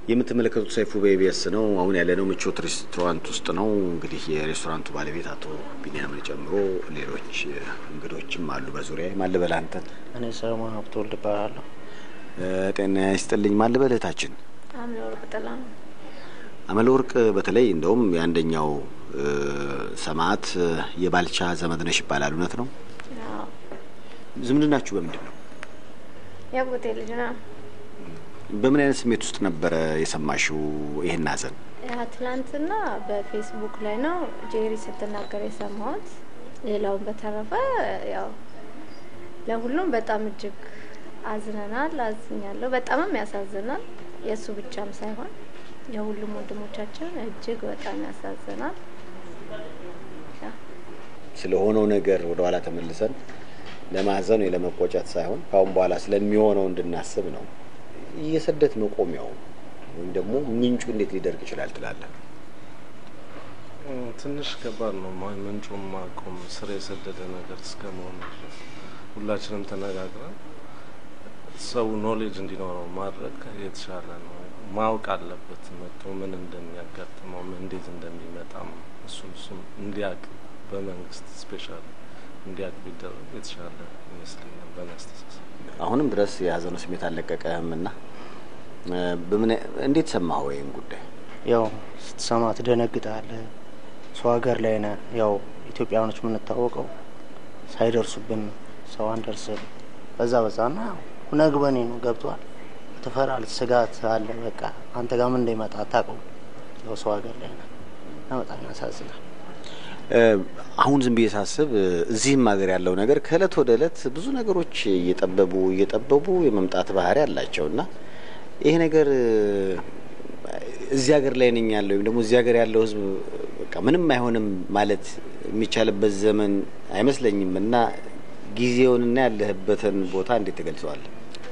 የምትመለከቱት ሰይፉ በኢቢኤስ ነው። አሁን ያለነው ምቾት ሬስቶራንት ውስጥ ነው። እንግዲህ የሬስቶራንቱ ባለቤት አቶ ቢኒያምን ጨምሮ ሌሎች እንግዶችም አሉ በዙሪያ። ማልበል አንተን? እኔ ሰለሞን ሀብተወልድ እባላለሁ። ጤና ይስጥልኝ። ማልበል እህታችን? አምለ ወርቅ ጥላ ነው። አመለ ወርቅ በተለይ እንደውም የአንደኛው ሰማዕት የባልቻ ዘመድ ነሽ ይባላል። እውነት ነው? ዝምድናችሁ በምንድን ነው? ያጎቴ ልጅ ነው። በምን አይነት ስሜት ውስጥ ነበረ የሰማሽው ይህን ሀዘን? ትላንትና በፌስቡክ ላይ ነው ጄሪ ስትናገር የሰማሁት። ሌላውን በተረፈ ያው ለሁሉም በጣም እጅግ አዝነናል፣ አዝኛለሁ። በጣምም ያሳዝናል። የእሱ ብቻም ሳይሆን የሁሉም ወንድሞቻችን እጅግ በጣም ያሳዝናል። ስለሆነው ነገር ወደ ኋላ ተመልሰን ለማዘን ወይ ለመቆጨት ሳይሆን ካሁን በኋላ ስለሚሆነው እንድናስብ ነው። የስደት መቆሚያው ወይም ደግሞ ምንጩ እንዴት ሊደርቅ ይችላል ትላለህ? ትንሽ ከባድ ነው። ምንጩን ማቆም ስር የሰደደ ነገር እስከ መሆኑ ድረስ ሁላችንም ተነጋግረን ሰው ኖሌጅ እንዲኖረው ማድረግ የተሻለ ነው። ማወቅ አለበት መጥቶ ምን እንደሚያጋጥመው እንዴት እንደሚመጣም እሱም እሱም እንዲያውቅ በመንግስት ስፔሻል እንዲያውቅ ቢደረግ የተሻለ ይመስለኛል በእኔ አስተሳሰብ። አሁንም ድረስ የሀዘኑ ስሜት አልለቀቀህም እና በምን እንዴት ሰማህ ወይም ጉዳይ? ያው ስትሰማ ትደነግጣለህ። ሰው ሀገር ላይ ነህ። ያው ኢትዮጵያኖች የምንታወቀው ሳይደርሱብን ሰው አንደርስም። በዛ በዛ ና ሁነግበኔ ነው ገብቷል። ትፈራለህ፣ ስጋት አለ። በቃ አንተ ጋር ምን እንደሚመጣ አታውቀውም። ያው ሰው ሀገር ላይ ነህ እና በጣም ያሳዝናል። አሁን ዝም ብዬ ሳስብ እዚህም ሀገር ያለው ነገር ከእለት ወደ እለት ብዙ ነገሮች እየጠበቡ እየጠበቡ የመምጣት ባህሪ አላቸው እና ይሄ ነገር እዚህ ሀገር ላይ ነኝ ያለው ወይም ደግሞ እዚህ ሀገር ያለው ሕዝብ በቃ ምንም አይሆንም ማለት የሚቻልበት ዘመን አይመስለኝም እና ጊዜውንና ያለህበትን ቦታ እንዴት ትገልጸዋለህ?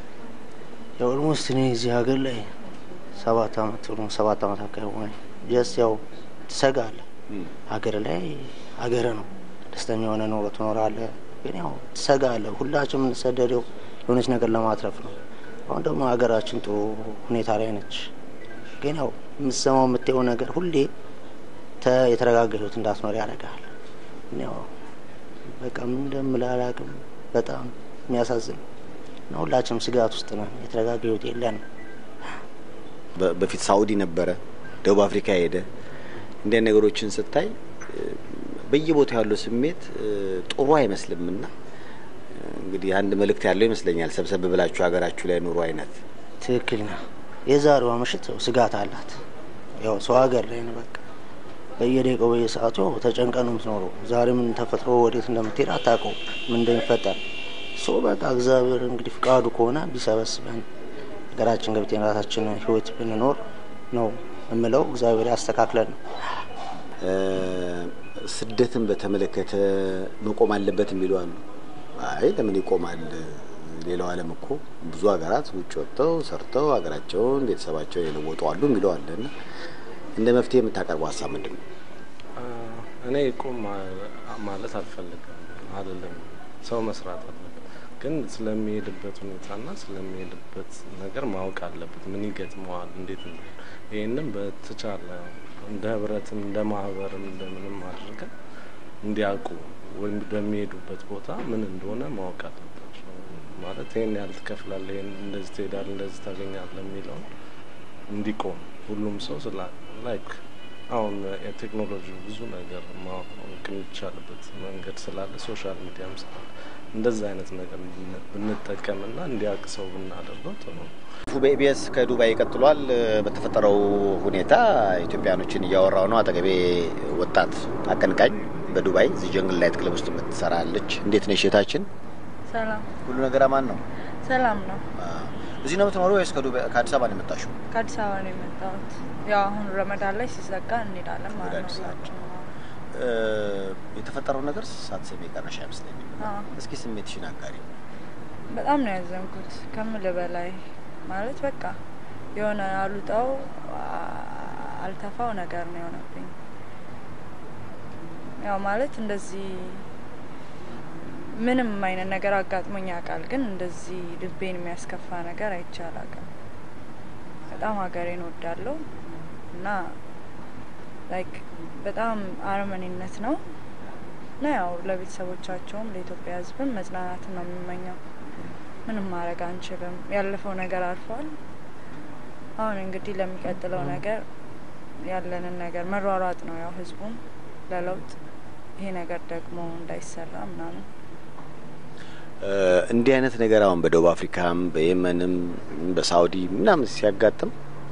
ያው ኦልሞስት እኔ እዚህ ሀገር ላይ ሰባት አመት ሰባት አመት አካባቢ ሆነ። ጀስት ያው ትሰጋለህ ሀገር ላይ ሀገር ነው። ደስተኛ የሆነ ኑሮ ትኖራለህ። ግን ያው ትሰጋለህ። ሁላችን የምንሰደደው የሆነች ነገር ለማትረፍ ነው። አሁን ደግሞ ሀገራችን ጥሩ ሁኔታ ላይ ነች። ግን ያው የምትሰማው የምታየው ነገር ሁሌ የተረጋጋ ህይወት እንዳትኖር ያደርጋል። ግን ያው በቃ ምን እንደምልህ አላውቅም። በጣም የሚያሳዝን እና ሁላችንም ስጋት ውስጥ ነን። የተረጋጋ ህይወት የለንም። በፊት ሳኡዲ ነበረ፣ ደቡብ አፍሪካ ሄደ እንዲያ ነገሮችን ስታይ በየቦታው ያለው ስሜት ጥሩ አይመስልም እና እንግዲህ አንድ መልእክት ያለው ይመስለኛል። ሰብሰብ ብላችሁ ሀገራችሁ ላይ ኑሮ አይነት ትክክል ነው። የዛሬዋ ምሽት ስጋት አላት። ያው ሰው ሀገር ላይ ነው። በቃ በየደቂቃው በየሰዓቱ ያው ተጨንቀ ነው የምትኖረው። ዛሬ ምን ተፈጥሮ ወዴት እንደምትሄድ አታውቀው፣ ምን እንደሚፈጠር ሶ በቃ እግዚአብሔር እንግዲህ ፍቃዱ ከሆነ ቢሰበስበን ሀገራችን ገብቴን ራሳችን ህይወት ብንኖር ነው የምለው እግዚአብሔር ያስተካክለን ነው። ስደትን በተመለከተ መቆም አለበት የሚሉ አሉ። አይ ለምን ይቆማል? ሌላው ዓለም እኮ ብዙ ሀገራት ውጭ ወጥተው ሰርተው ሀገራቸውን ቤተሰባቸውን የለወጡ አሉ የሚለው አለ እና እንደ መፍትሄ የምታቀርበው ሀሳብ ምንድን ነው? እኔ ይቁም ማለት አልፈልግም አይደለም። ሰው መስራት አለበት፣ ግን ስለሚሄድበት ሁኔታና ስለሚሄድበት ነገር ማወቅ አለበት። ምን ይገጥመዋል፣ እንዴት ይህንም በተቻለ እንደ ህብረትም እንደ ማህበርም እንደምንም አድርገን እንዲያውቁ ወይም በሚሄዱበት ቦታ ምን እንደሆነ ማወቅ አለባቸው። ማለት ይህን ያህል ትከፍላለህ፣ ይህን እንደዚህ ትሄዳለህ፣ እንደዚህ ታገኛለህ የሚለውን እንዲቆም ሁሉም ሰው ስላ ላይክ አሁን የቴክኖሎጂ ብዙ ነገር ማወቅ የሚቻልበት መንገድ ስላለ ሶሻል ሚዲያም ስላለ እንደዛ አይነት ነገር ብንጠቀምና እንዲያውቅ ሰው ብናደርገው ጥሩ ነው። በኢቢኤስ ከዱባይ ቀጥሏል። በተፈጠረው ሁኔታ ኢትዮጵያኖችን እያወራው ነው። አጠገቤ ወጣት አቀንቃኝ በዱባይ እዚህ ጀንግል ላይት ክለብ ውስጥ የምትሰራለች። እንዴት ነሽ እህታችን? ሰላም ሁሉ ነገር አማን ነው? ሰላም ነው። እዚህ ነው የምትኖረው ወይስ ከአዲስ አበባ ነው የመጣሽው? ከአዲስ አበባ ነው የመጣሁት። ያው አሁን ረመዳን ላይ ሲዘጋ እንሄዳለን ማለት ነው። ሁላችን የተፈጠረው ነገር ሳትሰሚ የቀረሽ አይመስለኝም። እስኪ ስሜትሽን አጋሪ። በጣም ነው ያዘንኩት ከምል በላይ ማለት በቃ የሆነ አሉጣው አልተፋው ነገር ነው የሆነብኝ። ያው ማለት እንደዚህ ምንም አይነት ነገር አጋጥሞኝ ያውቃል፣ ግን እንደዚህ ልቤን የሚያስከፋ ነገር አይቼ አላውቅም። በጣም ሀገሬን ወዳለሁ እና ላይክ በጣም አረመኔነት ነው እና ያው ለቤተሰቦቻቸውም ለኢትዮጵያ ሕዝብም መጽናናትን ነው የምመኘው። ምንም ማድረግ አንችልም። ያለፈው ነገር አልፏል። አሁን እንግዲህ ለሚቀጥለው ነገር ያለንን ነገር መሯሯጥ ነው ያው ሕዝቡም ለለውጥ ይሄ ነገር ደግሞ እንዳይሰራ ምናምን እንዲህ አይነት ነገር አሁን በደቡብ አፍሪካም በየመንም በሳውዲ ምናምን ሲያጋጥም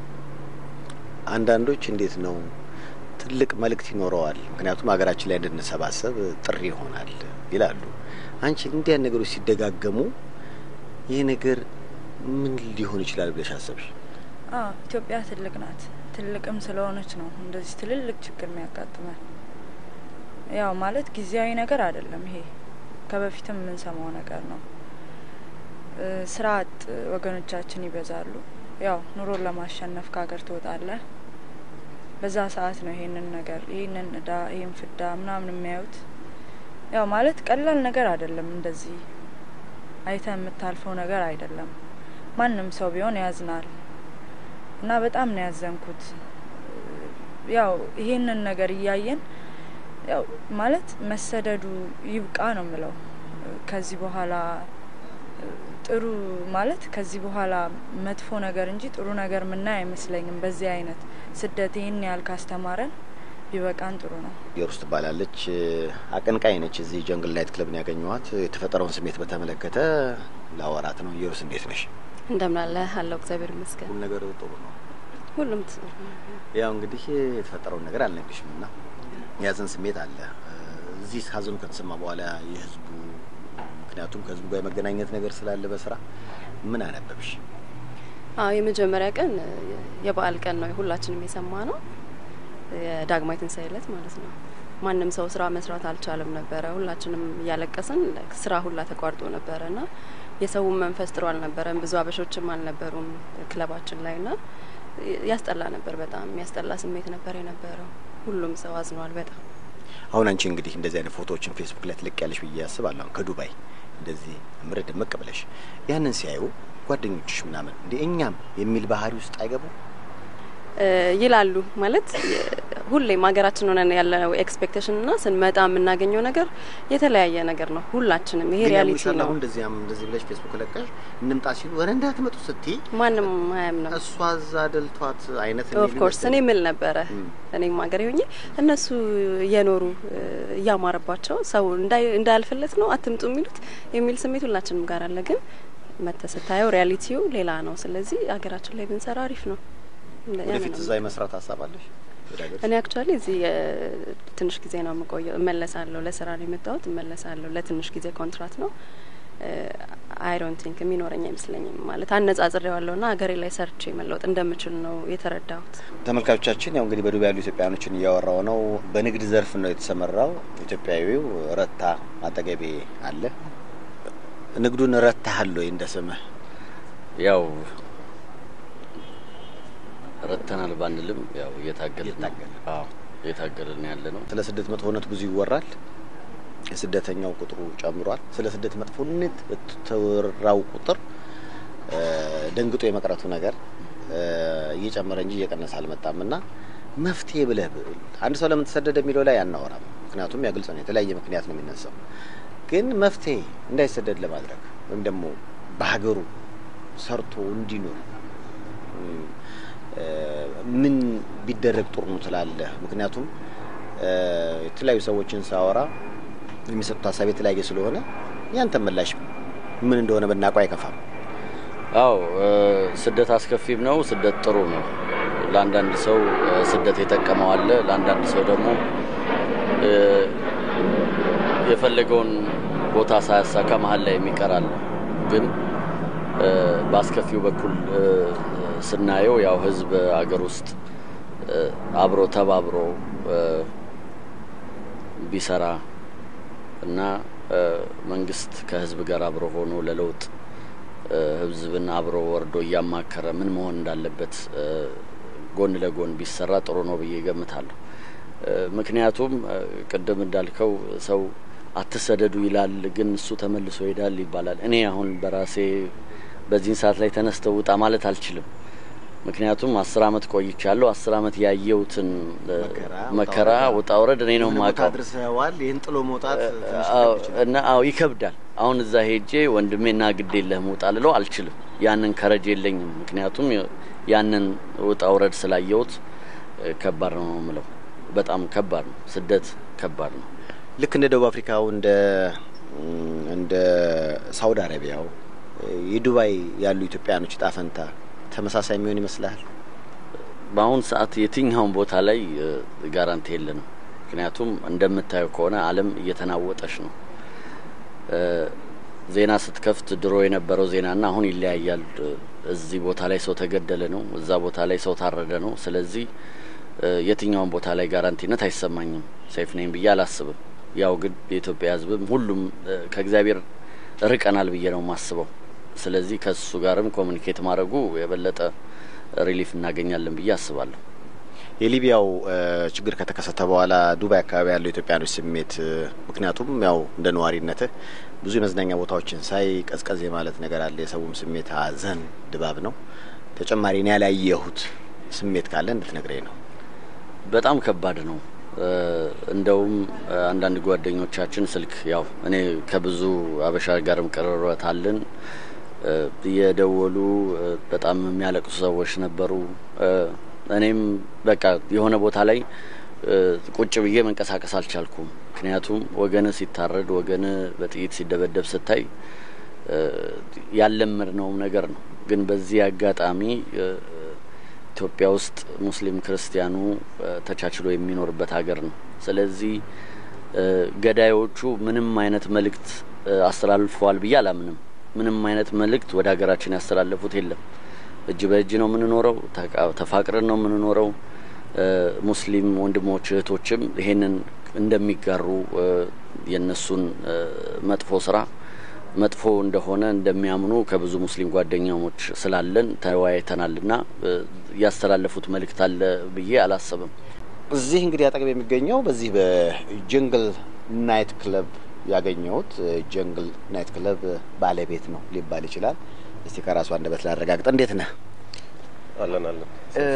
አንዳንዶች እንዴት ነው ትልቅ መልእክት ይኖረዋል፣ ምክንያቱም ሀገራችን ላይ እንድንሰባሰብ ጥሪ ይሆናል ይላሉ። አንቺ እንዲህ አይነት ነገሮች ሲደጋገሙ ይህ ነገር ምን ሊሆን ይችላል ብለሽ አሰብሽ? አዎ ኢትዮጵያ ትልቅ ናት። ትልቅም ስለሆነች ነው እንደዚህ ትልልቅ ችግር የሚያጋጥመን። ያው ማለት ጊዜያዊ ነገር አይደለም ይሄ ከበፊትም የምንሰማው ነገር ነው። ስራ አጥ ወገኖቻችን ይበዛሉ። ያው ኑሮን ለማሸነፍ ከሀገር ትወጣለህ። በዛ ሰዓት ነው ይሄንን ነገር ይሄንን እዳ ይሄን ፍዳ ምናምን የሚያዩት። ያው ማለት ቀላል ነገር አይደለም። እንደዚህ አይተ የምታልፈው ነገር አይደለም። ማንም ሰው ቢሆን ያዝናል እና በጣም ነው ያዘንኩት። ያው ይሄንን ነገር እያየን ያው ማለት መሰደዱ ይብቃ ነው የምለው። ከዚህ በኋላ ጥሩ ማለት ከዚህ በኋላ መጥፎ ነገር እንጂ ጥሩ ነገር ምናይ አይመስለኝም። በዚህ አይነት ስደት ይህን ያህል ካስተማረን ቢበቃን ጥሩ ነው። ኢየሩስ ትባላለች። አቀንቃኝ ነች። እዚህ ጀንግል ናይት ክለብ ነው ያገኘኋት። የተፈጠረውን ስሜት በተመለከተ ላወራት ነው። ኢየሩስ እንዴት ነሽ? እንደምን አለ አለው። እግዚአብሔር ይመስገን ሁሉ ነገር ጥሩ ነው። ሁሉም ያው እንግዲህ የተፈጠረውን ነገር አልነግርሽም እና የያዘን ስሜት አለ። እዚህ ሀዘኑ ከተሰማ በኋላ የህዝቡ ምክንያቱም ከህዝቡ ጋር የመገናኘት ነገር ስላለ በስራ ምን አነበብሽ? አዎ የመጀመሪያ ቀን የበዓል ቀን ነው ሁላችንም የሰማ ነው። የዳግማዊ ትንሣኤ ዕለት ማለት ነው። ማንም ሰው ስራ መስራት አልቻለም ነበረ። ሁላችንም እያለቀስን ስራ ሁላ ተቋርጦ ነበረ እና የሰውን መንፈስ ጥሩ አልነበረም። ብዙ አበሾችም አልነበሩም ክለባችን ላይ እና ያስጠላ ነበር። በጣም የሚያስጠላ ስሜት ነበር የነበረው። ሁሉም ሰው አዝኗል በጣም። አሁን አንቺ እንግዲህ እንደዚህ አይነት ፎቶዎችን ፌስቡክ ላይ ትልቅ ያለሽ ብዬ አስባለሁ። ከዱባይ እንደዚህ እምር ድምቅ ብለሽ ያንን ሲያዩ ጓደኞችሽ ምናምን እንደ እኛም የሚል ባህሪ ውስጥ አይገቡ ይላሉ ማለት ሁሌም ሀገራችን ሆነን ያለው ኤክስፔክቴሽን እና ስንመጣ የምናገኘው ነገር የተለያየ ነገር ነው። ሁላችንም ይሄ ሪያሊቲ ነው። አሁን እንደዚያም እንደዚህ ብለሽ ፌስቡክ ለቀሽ እንምጣ ሲሉ ወረ እንዳትመጡ ስትይ ማንም አያምንም። እሷ እዛ ደልቷት አይነት ኦፍ ኮርስ እኔ ምል ነበረ እኔም ሀገሬ ሆኜ እነሱ እየኖሩ እያማረባቸው ሰው እንዳያልፍለት ነው አትምጡ የሚሉት የሚል ስሜት ሁላችንም ጋር አለ። ግን መተ ስታየው ሪያሊቲው ሌላ ነው። ስለዚህ ሀገራችን ላይ ብንሰራ አሪፍ ነው። ወደፊት እዛ የመስራት ሀሳብ አለሽ? እኔ አክቹዋሊ እዚህ ትንሽ ጊዜ ነው የምቆየው። እመለሳለሁ። ለስራ ነው የመጣሁት። እመለሳለሁ። ለትንሽ ጊዜ ኮንትራት ነው። አይ ዶንት ቲንክ የሚኖረኝ አይመስለኝም። ማለት አነጻጽሬዋለሁ ና ሀገሬ ላይ ሰርቼ መለወጥ እንደምችል ነው የተረዳሁት። ተመልካቾቻችን ያው እንግዲህ በዱባይ ያሉ ኢትዮጵያውያኖችን እያወራው ነው። በንግድ ዘርፍ ነው የተሰማራው ኢትዮጵያዊው ረታ አጠገቤ አለ። ንግዱን ረታሃል ወይ እንደ ስምህ? ያው ረተናል ባንልም ያው እየታገልን ነው። አዎ እየታገልን ያለ ነው። ስለ ስደት መጥፎነት ብዙ ይወራል። የስደተኛው ቁጥሩ ጨምሯል። ስለ ስደት መጥፎነት በተወራው ቁጥር ደንግጦ የመቅረቱ ነገር እየጨመረ እንጂ እየቀነሰ አልመጣም እና መፍትሄ ብለህ አንድ ሰው ለምን ተሰደደ የሚለው ላይ አናወራም። ምክንያቱም ያ ግልጽ ነው፣ የተለያየ ምክንያት ነው የሚነሳው። ግን መፍትሄ እንዳይሰደድ ለማድረግ ወይም ደግሞ በሀገሩ ሰርቶ እንዲኖር ምን ቢደረግ ጥሩ ነው ትላለህ? ምክንያቱም የተለያዩ ሰዎችን ሳወራ የሚሰጡት ሀሳብ የተለያየ ስለሆነ ያንተ ምላሽ ምን እንደሆነ ብናውቀው አይከፋም። አው ስደት አስከፊም ነው፣ ስደት ጥሩ ነው። ለአንዳንድ ሰው ስደት የጠቀመው አለ፣ ለአንዳንድ ሰው ደግሞ የፈለገውን ቦታ ሳያሳካ መሀል ላይ የሚቀር አለ። ግን በአስከፊው በኩል ስናየው ያው ህዝብ አገር ውስጥ አብሮ ተባብሮ ቢሰራ እና መንግስት ከህዝብ ጋር አብሮ ሆኖ ለለውጥ ህዝብን አብሮ ወርዶ እያማከረ ምን መሆን እንዳለበት ጎን ለጎን ቢሰራ ጥሩ ነው ብዬ ገምታለሁ። ምክንያቱም ቅድም እንዳልከው ሰው አትሰደዱ ይላል፣ ግን እሱ ተመልሶ ይሄዳል ይባላል። እኔ አሁን በራሴ በዚህን ሰዓት ላይ ተነስተው ውጣ ማለት አልችልም። ምክንያቱም አስር አመት ቆይቻለሁ። አስር አመት ያየሁትን እ፣ መከራ፣ መከራ ውጣ ውረድ እኔ ነው የሆነ ቦታ የማውቀው። አድርሰዋል። ይህን ጥሎ መውጣት ትንሽ አዎ፣ ሊከብድ ይችላል። እና አዎ ይከብዳል። አሁን እዛ ሄጄ ወንድሜና ግድ የለህም ውጣ ልለው አልችልም። ያንን ከረጅ የለኝም። ምክንያቱም ያንን ውጣ ውረድ ስላየሁት እ፣ ከባድ ነው የምለው። በጣም ከባድ ነው። ስደት ከባድ ነው። ልክ እንደ ደቡብ አፍሪካው እንደ እንደ ሳውዲ አረቢያው የዱባይ ያሉ ኢትዮጵያውያኖች እጣ ፈንታ ተመሳሳይ የሚሆን ይመስላል? በአሁን ሰዓት የትኛውን ቦታ ላይ እ፣ ጋራንቲ የለንም። ምክንያቱም እንደምታየው ከሆነ ዓለም እየተናወጠች ነው። እ፣ ዜና ስትከፍት ድሮ የነበረው ዜናና አሁን ይለያያል። እ፣ እዚህ ቦታ ላይ ሰው ተገደለ ነው፣ እዛ ቦታ ላይ ሰው ታረደ ነው። ስለዚህ እ፣ የትኛውን ቦታ ላይ ጋራንቲነት አይሰማኝም። ሴፍ ነኝ ብዬ አላስብም። ያው ግን የኢትዮጵያ ሕዝብም ሁሉም እ፣ ከእግዚአብሔር ርቀናል ብዬ ነው የማስበው። ስለዚህ ከሱ ጋርም ኮሚኒኬት ማድረጉ የበለጠ ሪሊፍ እናገኛለን ብዬ አስባለሁ። የሊቢያው እ፣ ችግር ከተከሰተ በኋላ ዱባይ አካባቢ ያለው ኢትዮጵያኖች ስሜት እ፣ ምክንያቱም ያው እንደ ነዋሪነትህ ብዙ የመዝናኛ ቦታዎችን ሳይ ቀዝቀዝ የማለት ነገር አለ። የሰውም ስሜት ሀዘን ድባብ ነው። ተጨማሪ እኔ ያላየሁት ስሜት ካለ እንድትነግረኝ ነው። በጣም ከባድ ነው። እ፣ እንደውም እ፣ አንዳንድ ጓደኞቻችን ስልክ ያው እኔ ከብዙ አበሻ ጋርም ቅርበት አለን እ፣ እየደወሉ እ፣ በጣም የሚያለቅሱ ሰዎች ነበሩ። እ፣ እኔም በቃ የሆነ ቦታ ላይ እ፣ ቁጭ ብዬ መንቀሳቀስ አልቻልኩም። ምክንያቱም ወገን ሲታረድ፣ ወገን በጥይት ሲደበደብ ስታይ እ፣ ያለመድነውም ነገር ነው። ግን በዚህ አጋጣሚ እ፣ ኢትዮጵያ ውስጥ ሙስሊም ክርስቲያኑ እ፣ ተቻችሎ የሚኖርበት ሀገር ነው። ስለዚህ እ፣ ገዳዮቹ ምንም አይነት መልእክት እ፣ አስተላልፈዋል ብዬ አላምንም። ምንም አይነት መልእክት ወደ ሀገራችን ያስተላለፉት የለም። እጅ በእጅ ነው የምንኖረው፣ ተቃ- ተፋቅረን ነው የምንኖረው። እ፣ ሙስሊም ወንድሞች እህቶችም ይሄንን እንደሚጋሩ እ፣ የእነሱን እ፣ መጥፎ ስራ መጥፎ እንደሆነ እንደሚያምኑ ከብዙ ሙስሊም ጓደኛሞች ስላለን ተወያይተናል ና ያስተላለፉት መልእክት አለ ብዬ አላሰብም። እዚህ እንግዲህ አጠገብ የሚገኘው በዚህ በጀንግል ናይት ክለብ ያገኘሁት ጀንግል ናይት ክለብ ባለቤት ነው ሊባል ይችላል። እስቲ ከራሱ አንደበት ላረጋግጥ። እንዴት ነህ? አለን አለን።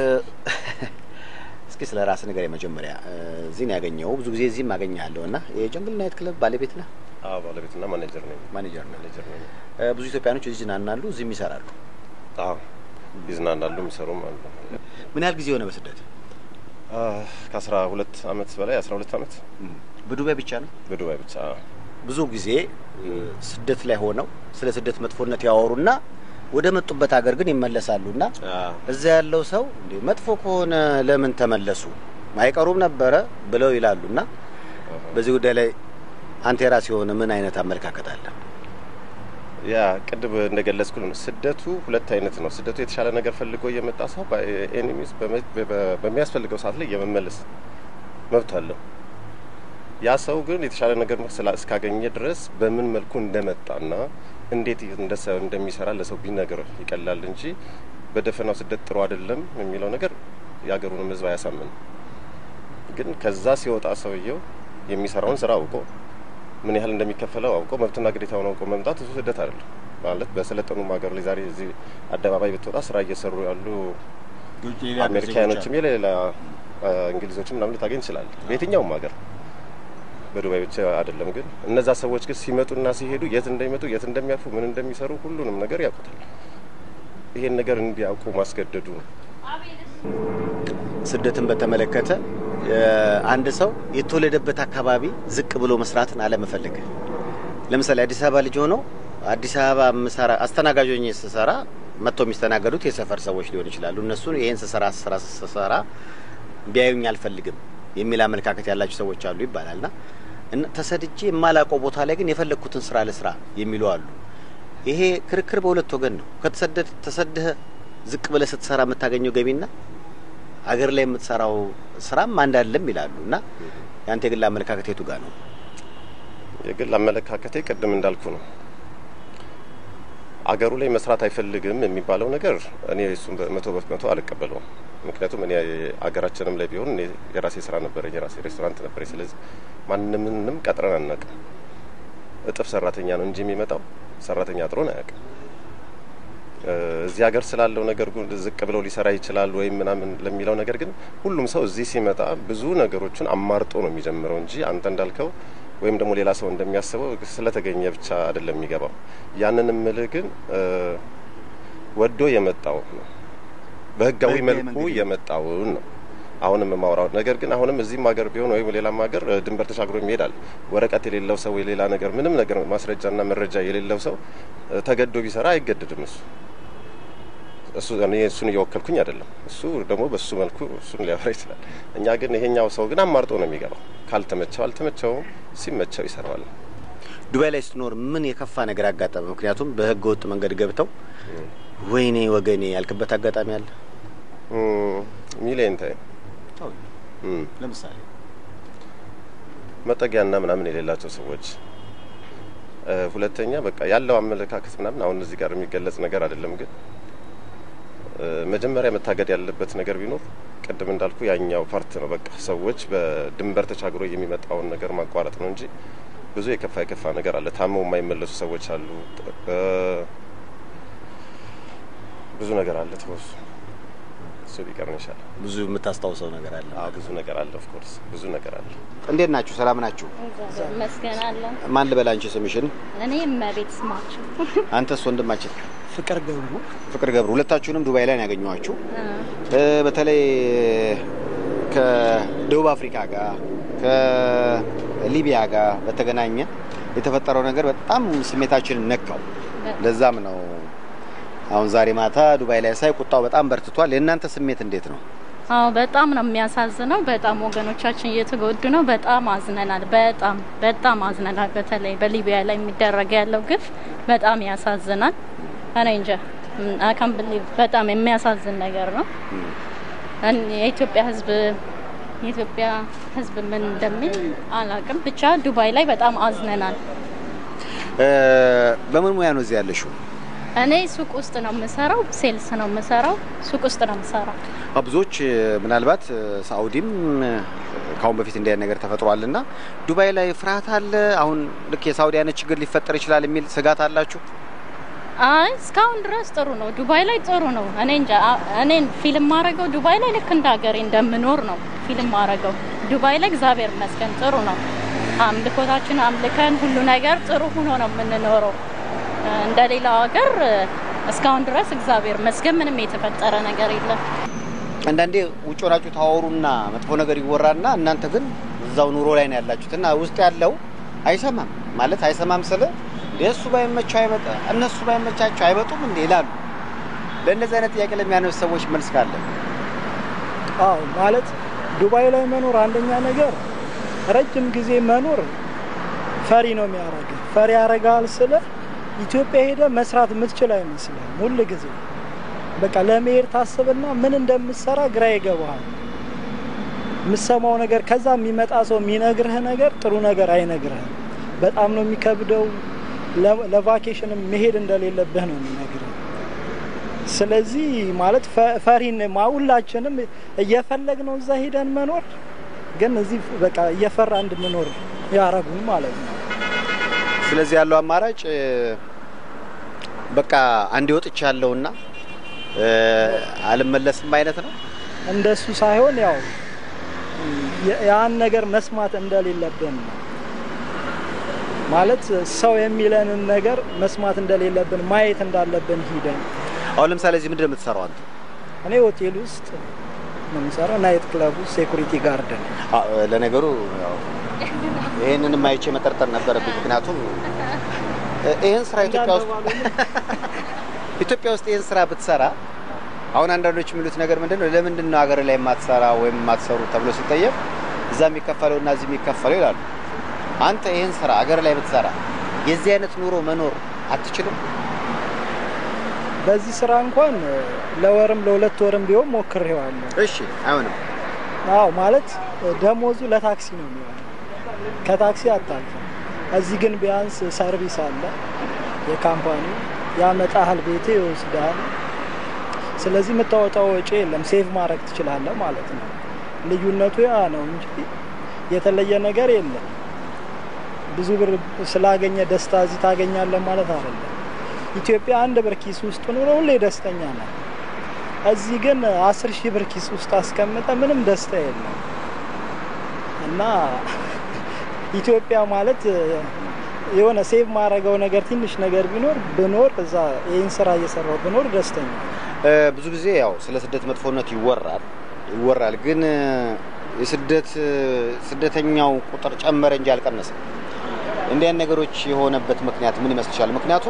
እስኪ ስለ ራስ ነገር የመጀመሪያ እዚህ ነው ያገኘው። ብዙ ጊዜ እዚህም አገኘሃለሁ እና የጀንግል ናይት ክለብ ባለቤት ነህ? አዎ ባለቤትና ማኔጀር ነኝ። ማኔጀር ነህ? ማኔጀር ነኝ። ብዙ ኢትዮጵያኖች እዚህ ይዝናናሉ፣ እዚህም ይሰራሉ። አዎ ይዝናናሉ፣ የሚሰሩም አሉ። ምን ያህል ጊዜ ሆነ በስደት? ከአስራ ሁለት አመት በላይ አስራ ሁለት አመት በዱባይ ብቻ ነው? በዱባይ ብቻ። ብዙ ጊዜ ስደት ላይ ሆነው ስለ ስደት መጥፎነት ያወሩና ወደ መጡበት ሀገር ግን ይመለሳሉ እና እዛ ያለው ሰው እንዴ መጥፎ ከሆነ ለምን ተመለሱ አይቀሩም ነበረ ብለው ይላሉ። እና በዚህ ጉዳይ ላይ አንተ የራስ የሆነ ምን አይነት አመለካከት አለ? ያ ቅድም እንደገለጽኩ ስደቱ ሁለት አይነት ነው። ስደቱ የተሻለ ነገር ፈልጎ እየመጣ ሰው ኤኒሚስ በሚያስፈልገው ሰዓት ላይ የመመለስ መብት አለው። ያ ሰው ግን የተሻለ ነገር እስካገኘ ድረስ በምን መልኩ እንደመጣና እንዴት እንደሚሰራ ለሰው ቢነግር ይቀላል እንጂ በደፈናው ስደት ጥሩ አይደለም የሚለው ነገር የሀገሩንም ሕዝብ አያሳምን። ግን ከዛ ሲወጣ ሰውየው የሚሰራውን ስራ አውቆ ምን ያህል እንደሚከፈለው አውቆ መብትና ግዴታውን አውቆ መምጣት እሱ ስደት አይደለም ማለት በሰለጠኑም ሀገር ላይ ዛሬ እዚህ አደባባይ ብትወጣ ስራ እየሰሩ ያሉ አሜሪካኖችም የሌላ እንግሊዞችም ምናምን ልታገኝ ይችላል በየትኛውም ሀገር በዱባይ ብቻ አይደለም። ግን እነዛ ሰዎች ግን ሲመጡና ሲሄዱ የት እንደሚመጡ የት እንደሚያርፉ ምን እንደሚሰሩ ሁሉንም ነገር ያውቁታል። ይሄን ነገር እንዲያውቁ ማስገደዱ ነው። ስደትን በተመለከተ አንድ ሰው የተወለደበት አካባቢ ዝቅ ብሎ መስራትን አለመፈለግ። ለምሳሌ አዲስ አበባ ልጅ ሆኖ አዲስ አበባ ምሰራ አስተናጋጅ ሆኜ ስሰራ መጥተው የሚስተናገዱት የሰፈር ሰዎች ሊሆን ይችላሉ። እነሱ ይሄን ስሰራ ስራ ስሰራ ቢያዩኝ አልፈልግም የሚል አመለካከት ያላቸው ሰዎች አሉ ይባላል እና ተሰድጄ የማላውቀው ቦታ ላይ ግን የፈለግኩትን ስራ ለስራ የሚሉ አሉ። ይሄ ክርክር በሁለት ወገን ነው። ከተሰደድ ተሰድህ ዝቅ ብለህ ስትሰራ የምታገኘው ገቢና አገር ላይ የምትሰራው ስራም አንድ አይደለም ይላሉ እና የአንተ የግል አመለካከት የቱ ጋር ነው? የግል አመለካከቴ ቅድም እንዳልኩ ነው። አገሩ ላይ መስራት አይፈልግም የሚባለው ነገር እኔ እሱን መቶ በመቶ አልቀበለውም። ምክንያቱም እኔ አገራችንም ላይ ቢሆን እኔ የራሴ ስራ ነበረኝ፣ የራሴ ሬስቶራንት ነበረኝ። ስለዚህ ማንምንም ቀጥረን አናውቅም። እጥፍ ሰራተኛ ነው እንጂ የሚመጣው ሰራተኛ አጥሮን አያውቅም። እዚህ ሀገር ስላለው ነገር ዝቅ ብለው ሊሰራ ይችላል ወይም ምናምን ለሚለው ነገር ግን ሁሉም ሰው እዚህ ሲመጣ ብዙ ነገሮችን አማርጦ ነው የሚጀምረው እንጂ አንተ እንዳልከው ወይም ደግሞ ሌላ ሰው እንደሚያስበው ስለተገኘ ብቻ አይደለም የሚገባው። ያንን ምልህ ግን ወዶ የመጣው ነው በህጋዊ መልኩ የመጣውን ነው አሁንም የማውራው ነገር ግን አሁንም እዚህም ሀገር ቢሆን ወይም ሌላም ሀገር ድንበር ተሻግሮ ይሄዳል። ወረቀት የሌለው ሰው የሌላ ነገር ምንም ነገር ማስረጃና መረጃ የሌለው ሰው ተገዶ ቢሰራ አይገደድም። እሱ እሱ እኔ እሱን እየወከልኩኝ አይደለም። እሱ ደግሞ በሱ መልኩ እሱን ሊያወራ ይችላል። እኛ ግን ይሄኛው ሰው ግን አማርጦ ነው የሚገባው። ካልተመቸው አልተመቸውም፣ ሲመቸው ይሰራዋል። ዱባይ ላይ ስትኖር ምን የከፋ ነገር አጋጠመ? ምክንያቱም በህገ ወጥ መንገድ ገብተው ወይኔ ወገኔ ያልክበት አጋጣሚ አለ? ሚሊየን ታይም ለምሳሌ መጠጊያና ምናምን የሌላቸው ሰዎች፣ ሁለተኛ በቃ ያለው አመለካከት ምናምን አሁን እዚህ ጋር የሚገለጽ ነገር አይደለም። ግን መጀመሪያ መታገድ ያለበት ነገር ቢኖር ቅድም እንዳልኩ ያኛው ፓርት ነው። በቃ ሰዎች በድንበር ተሻግሮ የሚመጣውን ነገር ማቋረጥ ነው እንጂ ብዙ የከፋ የከፋ ነገር አለ። ታመው የማይመለሱ ሰዎች አሉ። ብዙ ነገር አለ። ተወሱ እሱ ቢቀር ነው ይሻላል። ብዙ የምታስታውሰው ነገር አለ? አዎ ብዙ ነገር አለ። ኦፍ ኮርስ ብዙ ነገር አለ። እንዴት ናችሁ? ሰላም ናችሁ? ይመስገን አለን። ማን ልበል አንቺ ስምሽን? እኔ እመቤት ስማችሁ። አንተስ ወንድማችን? ፍቅር ገብሩ። ፍቅር ገብሩ። ሁለታችሁንም ዱባይ ላይ ነው ያገኘኋችሁ። በተለይ ከደቡብ አፍሪካ ጋር ከሊቢያ ጋር በተገናኘ የተፈጠረው ነገር በጣም ስሜታችንን ነካው። ለዛም ነው አሁን ዛሬ ማታ ዱባይ ላይ ሳይ ቁጣው በጣም በርትቷል። የእናንተ ስሜት እንዴት ነው? አዎ በጣም ነው የሚያሳዝነው። በጣም ወገኖቻችን እየተጎዱ ነው። በጣም አዝነናል። በጣም በጣም አዝነናል። በተለይ በሊቢያ ላይ የሚደረግ ያለው ግፍ በጣም ያሳዝናል። እኔ እንጃ አካም ብሊቭ በጣም የሚያሳዝን ነገር ነው። የኢትዮጵያ ሕዝብ የኢትዮጵያ ሕዝብ ምን እንደሚል አላቅም። ብቻ ዱባይ ላይ በጣም አዝነናል። በምን ሙያ ነው እዚህ ያለሽው? እኔ ሱቅ ውስጥ ነው የምሰራው። ሴልስ ነው የምሰራው። ሱቅ ውስጥ ነው የምሰራው። ብዙዎች ምናልባት ሳኡዲም ከአሁን በፊት እንዲህ አይነት ነገር ተፈጥሯል እና ዱባይ ላይ ፍርሃት አለ። አሁን ልክ የሳኡዲ አይነት ችግር ሊፈጠር ይችላል የሚል ስጋት አላችሁ? አይ እስካሁን ድረስ ጥሩ ነው። ዱባይ ላይ ጥሩ ነው። እኔ እንጃ እኔን ፊልም ማረገው ዱባይ ላይ ልክ እንደ ሀገሬ እንደምኖር ነው ፊልም ማረገው። ዱባይ ላይ እግዚአብሔር ይመስገን ጥሩ ነው። አምልኮታችን አምልከን ሁሉ ነገር ጥሩ ሆኖ ነው የምንኖረው። እንደ ሌላው ሀገር እስካሁን ድረስ እግዚአብሔር ይመስገን ምንም የተፈጠረ ነገር የለም። አንዳንዴ ውጭ ሆናችሁ ታወሩና መጥፎ ነገር ይወራና እናንተ ግን እዛው ኑሮ ላይ ነው ያላችሁት እና ውስጥ ያለው አይሰማም ማለት አይሰማም ስለ እሱ ባይመቸው አይመጣ እነሱ ባይመቻቸው አይመጡም እንዴ ይላሉ። ለእነዚህ አይነት ጥያቄ ለሚያነሱ ሰዎች መልስ ካለ? አዎ ማለት ዱባይ ላይ መኖር አንደኛ ነገር ረጅም ጊዜ መኖር ፈሪ ነው የሚያደርግ ፈሪ ያደርጋል ስለ ኢትዮጵያ ሄደ መስራት የምትችል አይመስልም። ሁል ጊዜ በቃ ለመሄድ ታስብና ምን እንደምትሰራ ግራ ይገባሃል። የምሰማው ነገር ከዛ የሚመጣ ሰው የሚነግርህ ነገር ጥሩ ነገር አይነግርህም። በጣም ነው የሚከብደው። ለቫኬሽንም መሄድ እንደሌለብህ ነው የሚነግርህ። ስለዚህ ማለት ፈሪን ሁላችንም እየፈለግ ነው እዛ ሄደን መኖር፣ ግን እዚህ በቃ እየፈራ እንድንኖር ያረጉን ማለት ነው። ስለዚህ ያለው አማራጭ በቃ አንድ ወጥች ያለውና አልመለስም አይነት ነው። እንደሱ ሳይሆን ያው ያን ነገር መስማት እንደሌለብን ነው ማለት ሰው የሚለንን ነገር መስማት እንደሌለብን ማየት እንዳለብን ሂደን። አሁን ለምሳሌ እዚህ ምንድን ነው የምትሰራው አንተ? እኔ ሆቴል ውስጥ ነው የምሰራው፣ ናይት ክለብ ውስጥ ሴኩሪቲ ጋርደን። ለነገሩ ይህንንም አይቼ መጠርጠር ነበረብኝ። ምክንያቱም ይህን ስራ ኢትዮጵያ ውስጥ ኢትዮጵያ ውስጥ ይህን ስራ ብትሰራ አሁን አንዳንዶች የሚሉት ነገር ምንድን ነው፣ ለምንድን ነው ሀገር ላይ የማትሰራ ወይም የማትሰሩ ተብሎ ሲጠየቅ እዛ የሚከፈለው እና እዚህ የሚከፈለው ይላሉ። አንተ ይህን ስራ ሀገር ላይ ብትሰራ የዚህ አይነት ኑሮ መኖር አትችልም? በዚህ ስራ እንኳን ለወርም ለሁለት ወርም ቢሆን ሞክሬዋለሁ። እሺ፣ አይሆንም። አዎ፣ ማለት ደሞዙ ለታክሲ ነው የሚሆነው፣ ከታክሲ አታልፍም። እዚህ ግን ቢያንስ ሰርቪስ አለ፣ የካምፓኒ ያመጣሃል፣ ቤቴ ይወስዳል። ስለዚህ የምታወጣው ወጪ የለም፣ ሴቭ ማድረግ ትችላለህ ማለት ነው። ልዩነቱ ያ ነው እንጂ የተለየ ነገር የለም። ብዙ ብር ስላገኘ ደስታ እዚህ ታገኛለህ ማለት አይደለም። ኢትዮጵያ አንድ ብር ኪስ ውስጥ ኑሮ ሁሌ ደስተኛ ነው። እዚህ ግን አስር ሺህ ብር ኪስ ውስጥ አስቀምጠ ምንም ደስታ የለም እና ኢትዮጵያ ማለት የሆነ ሴቭ ማድረገው ነገር ትንሽ ነገር ቢኖር ብኖር እዛ ይህን ስራ እየሰራው ብኖር ደስተኛ ብዙ ጊዜ ያው ስለ ስደት መጥፎነት ይወራል ይወራል፣ ግን የስደት ስደተኛው ቁጥር ጨመረ እንጂ አልቀነሰም። እንዲህ አይነት ነገሮች የሆነበት ምክንያት ምን ይመስልሻል? ምክንያቱም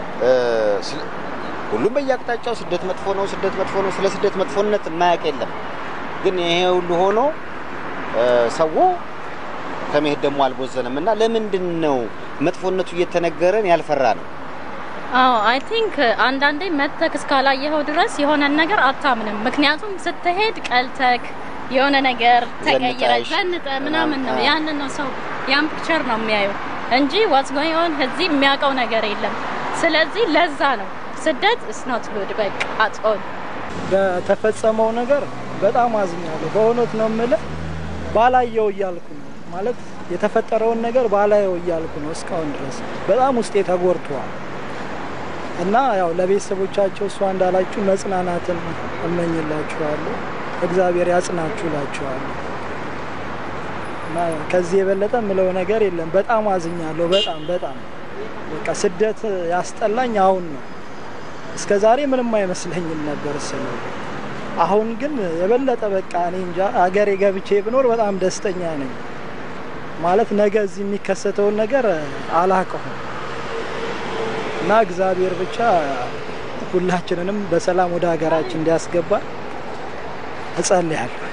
ሁሉም በየአቅጣጫው ስደት መጥፎ ነው፣ ስደት መጥፎ ነው፣ ስለ ስደት መጥፎነት የማያውቅ የለም። ግን ይሄ ሁሉ ሆኖ ሰው ከመሄድ ደግሞ አልቦዘንም እና ለምንድን ነው መጥፎነቱ እየተነገረን ያልፈራ ነው? አዎ አይ ቲንክ አንዳንዴ መተክ እስካላየኸው ድረስ የሆነን ነገር አታምንም። ምክንያቱም ስትሄድ ቀልተክ የሆነ ነገር ተቀይረ ዘንጠሽ ዘንጠ ምናምን ነው ምናምን፣ አዎ። ያንን ነው ሰው ያን ፒክቸር ነው የሚያየው እንጂ ዋትስ ጎይንግ ኦን እዚህ የሚያውቀው ነገር የለም። ስለዚህ ለዛ ነው ስደት ኢስ ኖት ጉድ በቃ አትኦል በተፈጸመው ነገር በጣም አዝኛለሁ። በእውነት ነው የምልህ ባላየው እያልኩ ነው ማለት የተፈጠረውን ነገር ባላየው እያልኩ ነው እስካሁን ድረስ በጣም ውስጤ ተጎድቷል። እና ያው ለቤተሰቦቻቸው እሷ እንዳላችሁ መጽናናትን እመኝላችኋለሁ። እግዚአብሔር ያጽናችሁ እላችኋለሁ። እና ከዚህ የበለጠ ምለው ነገር የለም። በጣም አዝኛለሁ። በጣም በጣም በቃ ስደት ያስጠላኝ አሁን ነው። እስከ ዛሬ ምንም አይመስለኝም ነበር ስለ አሁን ግን የበለጠ በቃ እኔ እንጃ አገሬ ገብቼ ብኖር በጣም ደስተኛ ነኝ። ማለት ነገ እዚህ የሚከሰተውን ነገር አላውቀውም እና እግዚአብሔር ብቻ ሁላችንንም በሰላም ወደ ሀገራችን እንዲያስገባ እጸልያለሁ።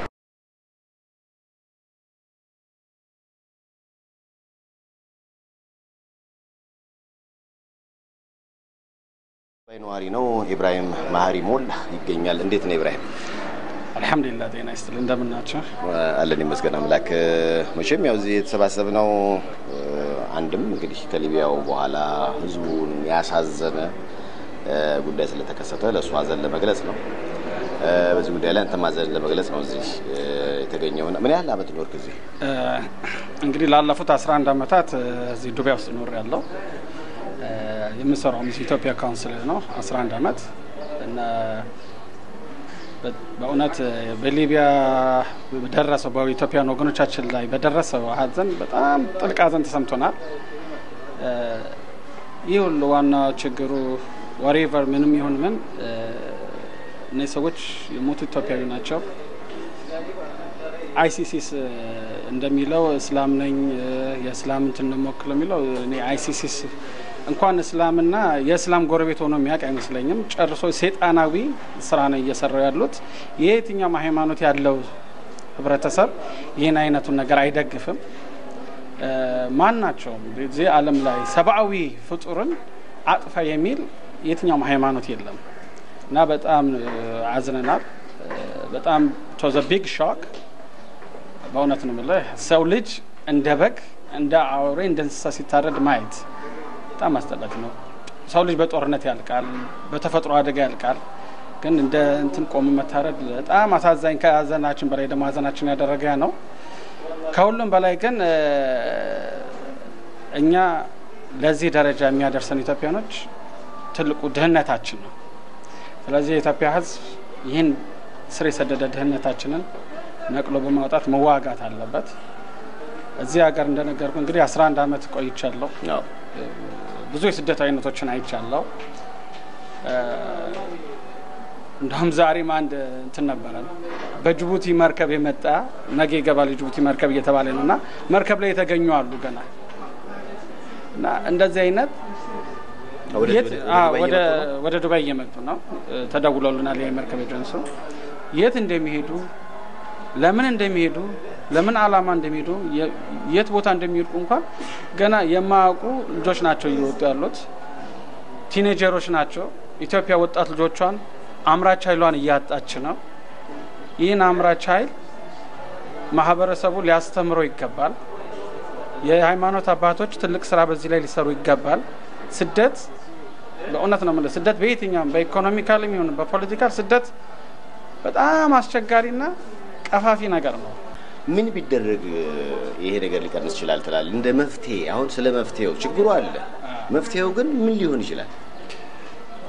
ዱባይ ነዋሪ ነው ኢብራሂም ማህሪ ሞል ይገኛል። እንዴት ነው ኢብራሂም? አልሐምዱሊላህ ጤና ይስጥል እንደምናቸው አለን ይመስገን አምላክ። መቼም ያው እዚህ የተሰባሰብነው እ፣ አንድም እንግዲህ ከሊቢያው በኋላ ህዝቡን ያሳዘነ እ፣ ጉዳይ ስለተከሰተ ለእሱ ሀዘን ለመግለጽ ነው። እ፣ በዚህ ጉዳይ ላይ አንተም ሀዘን ለመግለጽ ነው እዚህ እ፣ የተገኘውና ምን ያህል አመት ኖርክ እዚህ? እንግዲህ ላለፉት 11 ዓመታት እ፣ እዚህ ዱባይ ውስጥ ኖር ያለው የምሰራው ሚስ ኢትዮጵያ ካውንስል ነው 11 ዓመት እና በ- በእውነት እ፣ በሊቢያ በደረሰው በኢትዮጵያን ወገኖቻችን ላይ በደረሰው ሀዘን በጣም ጥልቅ ሀዘን ተሰምቶናል። እ፣ ይህ ሁሉ ዋና ችግሩ ወሬቨር ምንም ይሁን ምን እ፣ እነዚህ ሰዎች የሞቱ ኢትዮጵያዊ ናቸው። አይሲሲስ እ፣ እንደሚለው እስላም ነኝ እ፣ የእስላም እንትን ነው የምወክለው የሚለው እኔ አይሲሲስ እንኳን እስላምና የእስላም ጎረቤት ሆኖ የሚያውቅ አይመስለኝም። ጨርሶ ሴጣናዊ ስራ ነው እየሰራው ያሉት። የየትኛውም ሃይማኖት ያለው ህብረተሰብ ይህን አይነቱን ነገር አይደግፍም። እ፣ ማናቸውም እዚህ ዓለም ላይ ሰብአዊ ፍጡርን አጥፋ የሚል የትኛውም ሃይማኖት የለም እና በጣም እ፣ አዝነናል። እ፣ በጣም ቶዘ ቢግ ሾክ በእውነት ነው የምልህ ሰው ልጅ እንደ በግ እንደ አውሬ እንደ እንስሳ ሲታረድ ማየት በጣም አስጠላች ነው። ሰው ልጅ በጦርነት ያልቃል፣ በተፈጥሮ አደጋ ያልቃል። ግን እንደ እንትን ቆሞ መታረድ በጣም አሳዛኝ፣ ከሀዘናችን በላይ ደግሞ ሀዘናችን ያደረገ ያ ነው። ከሁሉም በላይ ግን እ፣ እኛ ለዚህ ደረጃ የሚያደርሰን ኢትዮጵያኖች ትልቁ ድህነታችን ነው። ስለዚህ የኢትዮጵያ ሕዝብ ይህን ስር የሰደደ ድህነታችንን ነቅሎ በማውጣት መዋጋት አለበት። እዚህ ሀገር እንደነገርኩ እንግዲህ 11 ዓመት ቆይቻለሁ። አዎ። ብዙ የስደት አይነቶችን አይቻለሁ። እ፣ እንደውም ዛሬም አንድ እንትን ነበረ በጅቡቲ መርከብ የመጣ ነገ ይገባል የጅቡቲ መርከብ እየተባለ ነው እና መርከብ ላይ የተገኙ አሉ ገና እና እንደዚህ አይነት ወደ የት- ወደ አዎ፣ ዱባይ ወደ እየመጡ ነው? ወደ ዱባይ እየመጡ ነው። እ፣ ተደውሎልናል የመርከብ ኤጀንሱ የት እንደሚሄዱ ለምን እንደሚሄዱ ለምን ዓላማ እንደሚሄዱ የ- የት ቦታ እንደሚሄዱ እንኳን ገና የማያውቁ ልጆች ናቸው እየወጡ ያሉት። ቲኔጀሮች ናቸው። ኢትዮጵያ ወጣት ልጆቿን አምራች ኃይሏን እያጣች ነው። ይህን አምራች ኃይል ማህበረሰቡ ሊያስተምረው ይገባል። የሃይማኖት አባቶች ትልቅ ስራ በዚህ ላይ ሊሰሩ ይገባል። ስደት በእውነት ነው የምልህ፣ ስደት በየትኛውም በኢኮኖሚካል የሚሆን በፖለቲካል ስደት በጣም አስቸጋሪና ቀፋፊ ነገር ነው። ምን ቢደረግ እ፣ ይሄ ነገር ሊቀንስ ይችላል ትላለህ? እንደ መፍትሄ አሁን ስለ መፍትሄው ችግሩ አለ። መፍትሄው ግን ምን ሊሆን ይችላል?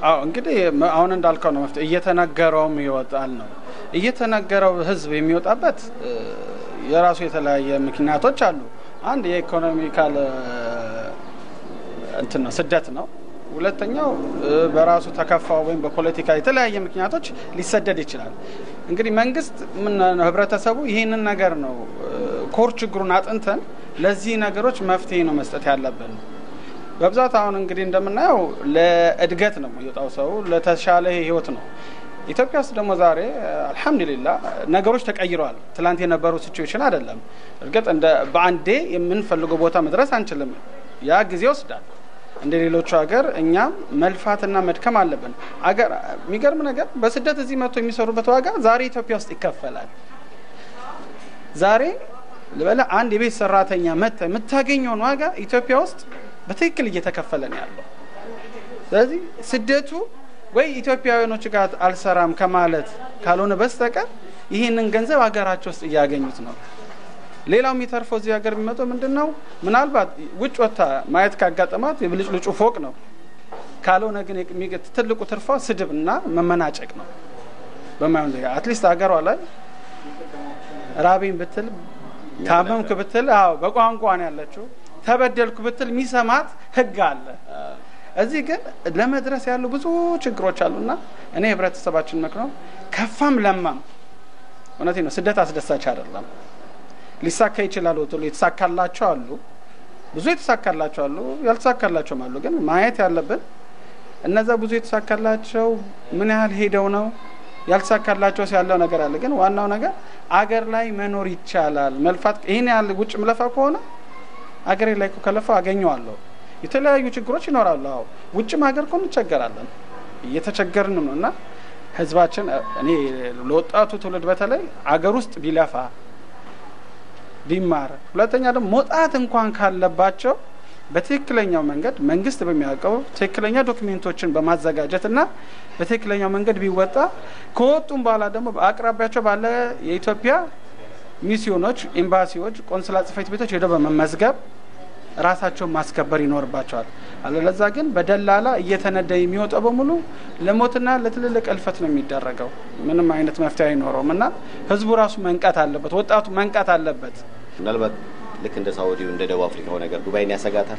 አዎ እንግዲህ መ- አሁን እንዳልከው ነው መፍትሄ እየተነገረውም ይወጣል ነው እየተነገረው ህዝብ የሚወጣበት እ፣ የራሱ የተለያየ ምክንያቶች አሉ። አንድ የኢኮኖሚካል እ፣ እንትን ነው ስደት ነው። ሁለተኛው እ፣ በራሱ ተከፋው ወይም በፖለቲካ የተለያየ ምክንያቶች ሊሰደድ ይችላል። እንግዲህ መንግስት ምን ነው ህብረተሰቡ ይህንን ነገር ነው እ፣ ኮር ችግሩን አጥንተን ለዚህ ነገሮች መፍትሄ ነው መስጠት ያለብን። በብዛት አሁን እንግዲህ እንደምናየው ለእድገት ነው የሚወጣው ሰው ለተሻለ ህይወት ነው። ኢትዮጵያ ውስጥ ደግሞ ዛሬ አልሐምዱሊላ ነገሮች ተቀይረዋል። ትላንት የነበረው ሲቹዌሽን አይደለም። እርግጥ እንደ በአንዴ የምንፈልገው ቦታ መድረስ አንችልም። ያ ጊዜ ይወስዳል። እንደ ሌሎቹ ሀገር እኛም መልፋትና መድከም አለብን። አገር የሚገርም ነገር በስደት እዚህ መጥቶ የሚሰሩበት ዋጋ ዛሬ ኢትዮጵያ ውስጥ ይከፈላል። ዛሬ ልበላ አንድ የቤት ሰራተኛ መጥታ የምታገኘውን ዋጋ ኢትዮጵያ ውስጥ በትክክል እየተከፈለ ነው ያለው። ስለዚህ ስደቱ ወይ ኢትዮጵያውያኖች ጋር አልሰራም ከማለት ካልሆነ በስተቀር ይህንን ገንዘብ ሀገራቸው ውስጥ እያገኙት ነው። ሌላው የሚተርፈው እዚህ ሀገር የሚመጣው ምንድን ነው? ምናልባት ውጭ ወጥታ ማየት ካጋጠማት የብልጭልጩ ፎቅ ነው። ካልሆነ ግን የሚ- ትልቁ ትርፏ ስድብ እና መመናጨቅ ነው። በማይሆን ዜጋ አትሊስት ሀገሯ ላይ ራቤን ብትል ታመምክ ብትል አዎ በቋንቋ ነው ያለችው። ተበደልኩ ብትል የሚሰማት ህግ አለ። እዚህ ግን ለመድረስ ያሉ ብዙ ችግሮች አሉና እኔ ህብረተሰባችን መክነው ከፋም ለማም እውነቴ ነው ስደት አስደሳች አይደለም። ሊሳካ ይችላል ወትሎ የተሳካላቸው አሉ፣ ብዙ የተሳካላቸው አሉ፣ ያልተሳካላቸውም አሉ። ግን ማየት ያለብን እነዛ ብዙ የተሳካላቸው ምን ያህል ሄደው ነው ያልተሳካላቸው ያለው ነገር አለ። ግን ዋናው ነገር አገር ላይ መኖር ይቻላል። መልፋት ይህን ያህል ውጭ ምለፋ ከሆነ አገሬ ላይ እኮ ከለፋው አገኘዋለሁ። የተለያዩ ችግሮች ይኖራሉ። አዎ ውጭም ሀገር እኮ እንቸገራለን፣ እየተቸገርንም ነው እና ህዝባችን እኔ ለወጣቱ ትውልድ በተለይ አገር ውስጥ ቢለፋ ቢማር፣ ሁለተኛ ደግሞ መውጣት እንኳን ካለባቸው በትክክለኛው መንገድ መንግስት በሚያውቀው ትክክለኛ ዶክሜንቶችን በማዘጋጀት እና በትክክለኛው መንገድ ቢወጣ ከወጡም በኋላ ደግሞ በአቅራቢያቸው ባለ የኢትዮጵያ ሚስዮኖች፣ ኤምባሲዎች፣ ቆንስላ ጽሕፈት ቤቶች ሄደው በመመዝገብ ራሳቸውን ማስከበር ይኖርባቸዋል። አለለዛ ግን በደላላ እየተነዳ የሚወጣው በሙሉ ለሞትና ለትልልቅ እልፈት ነው የሚደረገው። ምንም አይነት መፍትሄ አይኖረውም እና ህዝቡ ራሱ መንቃት አለበት፣ ወጣቱ መንቃት አለበት። ምናልባት ልክ እንደ ሳውዲው እንደ ደቡብ አፍሪካው ነገር ዱባይን ያሰጋታል።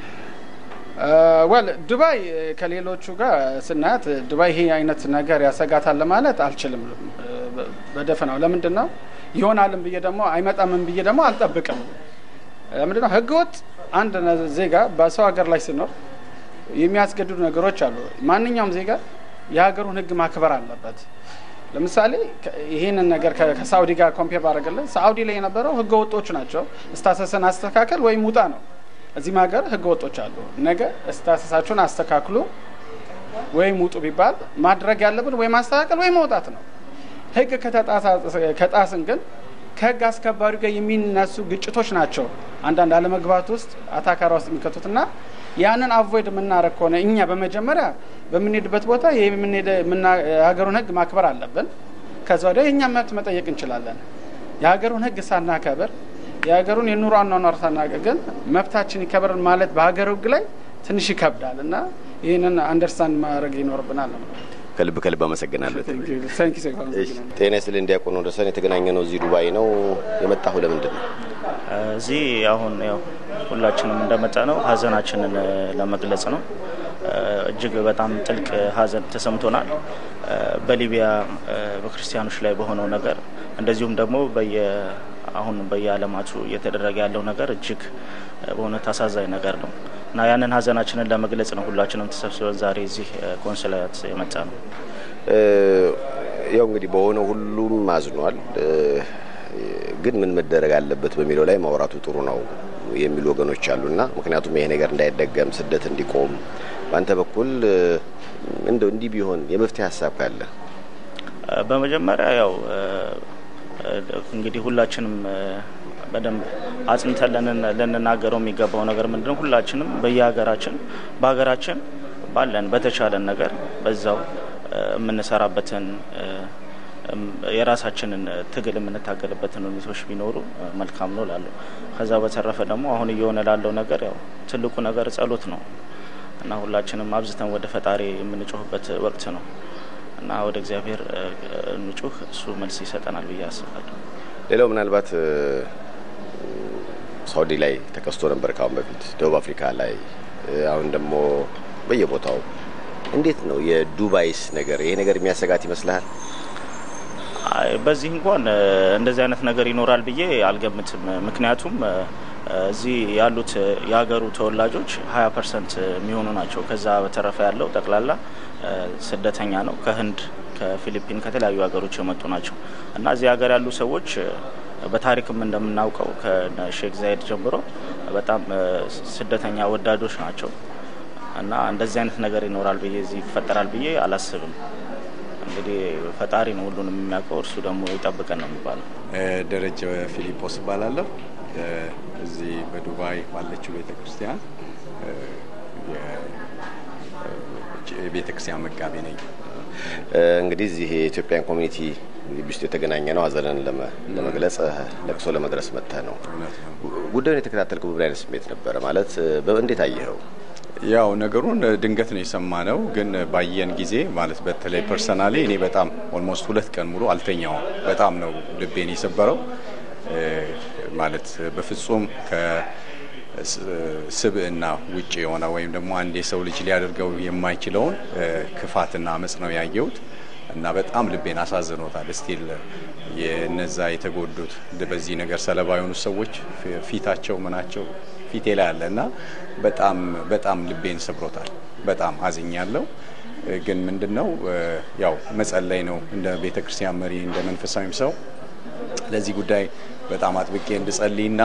ወል ዱባይ ከሌሎቹ ጋር ስናያት ዱባይ ይሄ አይነት ነገር ያሰጋታል ለማለት አልችልም በደፈናው። ለምንድን ነው ይሆናልም ብዬ ደግሞ አይመጣምም ብዬ ደግሞ አልጠብቅም። ለምንድን ነው ህገወጥ አንድ ዜጋ በሰው ሀገር ላይ ሲኖር የሚያስገድዱ ነገሮች አሉ። ማንኛውም ዜጋ የሀገሩን ህግ ማክበር አለበት። ለምሳሌ ይህንን ነገር ከሳኡዲ ጋር ኮምፔር ባደረግልን ሳኡዲ ላይ የነበረው ህገ ወጦች ናቸው። እስታሰስን አስተካከል ወይም ውጣ ነው። እዚህም ሀገር ህገ ወጦች አሉ። ነገ እስታሰሳችሁን አስተካክሉ ወይም ውጡ ቢባል ማድረግ ያለብን ወይ ማስተካከል ወይ መውጣት ነው። ህግ ከጣስን ግን ከህግ አስከባሪ ጋር የሚነሱ ግጭቶች ናቸው አንዳንድ አለመግባት ውስጥ አታካራ ውስጥ የሚከቱትና ያንን አቮይድ የምናደረግ ከሆነ እኛ በመጀመሪያ በምንሄድበት ቦታ የሀገሩን ህግ ማክበር አለብን። ከዛ ወዲያ የእኛ መብት መጠየቅ እንችላለን። የሀገሩን ህግ ሳናከብር የሀገሩን የኑሮ አኗኗር ሳናውቅ ግን መብታችን ይከበር ማለት በሀገር ህግ ላይ ትንሽ ይከብዳል እና ይህንን አንደርስታንድ ማድረግ ይኖርብናል። ከልብ ከልብ አመሰግናለሁ። ታንኪ ጤና ይስጥልኝ ዲያቆን ወንደሰን። የተገናኘ ነው እዚህ ዱባይ ነው። የመጣሁ ለምንድን ነው? እዚህ አሁን ያው ሁላችንም እንደመጣ ነው ሀዘናችንን ለመግለጽ ነው። እጅግ በጣም ጥልቅ ሀዘን ተሰምቶናል። በሊቢያ በክርስቲያኖች ላይ በሆነው ነገር እንደዚሁም ደግሞ በየ አሁን በየዓለማቱ እየተደረገ ያለው ነገር እጅግ በእውነት አሳዛኝ ነገር ነው እና ያንን ሀዘናችንን ለመግለጽ ነው ሁላችንም ተሰብስበን ዛሬ እዚህ ኮንስላት የመጣ ነው። ያው እንግዲህ በሆነ ሁሉም አዝኗል። ግን ምን መደረግ አለበት በሚለው ላይ ማውራቱ ጥሩ ነው የሚሉ ወገኖች አሉና ምክንያቱም ይሄ ነገር እንዳይደገም ስደት እንዲቆም በአንተ በኩል እንደው እንዲህ ቢሆን የመፍትሄ ሀሳብ ካለ በመጀመሪያ ያው እንግዲህ ሁላችንም በደንብ አጽንተን ልንናገረው የሚገባው ነገር ምንድን ነው? ሁላችንም በየሀገራችን በሀገራችን ባለን በተቻለን ነገር በዛው የምንሰራበትን የራሳችንን ትግል የምንታገልበትን ሁኔታዎች ቢኖሩ መልካም ነው ላሉ። ከዛ በተረፈ ደግሞ አሁን እየሆነ ላለው ነገር ያው ትልቁ ነገር ጸሎት ነው። እና ሁላችንም አብዝተን ወደ ፈጣሪ የምንጮህበት ወቅት ነው እና ወደ እግዚአብሔር እንጩህ፣ እሱ መልስ ይሰጠናል ብዬ አስባለሁ። ሌላው ምናልባት ሳውዲ ላይ ተከስቶ ነበር ካሁን በፊት ደቡብ አፍሪካ ላይ አሁን ደግሞ በየቦታው እንዴት ነው የዱባይስ ነገር ይሄ ነገር የሚያሰጋት ይመስልሃል? በዚህ እንኳን እንደዚህ አይነት ነገር ይኖራል ብዬ አልገምትም። ምክንያቱም እዚህ ያሉት የሀገሩ ተወላጆች ሀያ ፐርሰንት የሚሆኑ ናቸው። ከዛ በተረፈ ያለው ጠቅላላ ስደተኛ ነው። ከህንድ፣ ከፊሊፒን፣ ከተለያዩ ሀገሮች የመጡ ናቸው እና እዚህ ሀገር ያሉ ሰዎች በታሪክም እንደምናውቀው ከሼክ ዛይድ ጀምሮ በጣም ስደተኛ ወዳዶች ናቸው እና እንደዚህ አይነት ነገር ይኖራል ብዬ እዚህ ይፈጠራል ብዬ አላስብም። እንግዲህ ፈጣሪ ነው ሁሉንም የሚያውቀው፣ እርሱ ደግሞ ይጠብቀን ነው የሚባለው። ደረጀ ፊሊጶስ እባላለሁ። እዚህ በዱባይ ባለችው ቤተ ክርስቲያን የቤተ ክርስቲያን መጋቢ ነኝ። እንግዲህ እዚህ የኢትዮጵያን ኮሚኒቲ ግቢ ውስጥ የተገናኘ ነው። ሀዘንን ለመግለጽ ለቅሶ ለመድረስ መጥተህ ነው። ጉዳዩን የተከታተልከው በምን አይነት ስሜት ነበረ? ማለት እንዴት አየኸው? ያው ነገሩን ድንገት ነው የሰማነው፣ ግን ባየን ጊዜ ማለት በተለይ ፐርሰናሊ እኔ በጣም ኦልሞስት ሁለት ቀን ሙሉ አልተኛውም። በጣም ነው ልቤን የሰበረው። ማለት በፍጹም ከስብዕና ውጭ የሆነ ወይም ደግሞ አንድ የሰው ልጅ ሊያደርገው የማይችለውን ክፋትና አመፅ ነው ያየሁት እና በጣም ልቤን አሳዝኖታል። ስቲል የነዛ የተጎዱት በዚህ ነገር ሰለባ የሆኑት ሰዎች ፊታቸው ምናቸው ፊቴ ላይ አለ እና በጣም በጣም ልቤን ሰብሮታል። በጣም አዝኛለሁ። ግን ምንድን ነው ያው መጸለይ ነው እንደ ቤተ ክርስቲያን መሪ እንደ መንፈሳዊም ሰው ለዚህ ጉዳይ በጣም አጥብቄ እንድጸልይና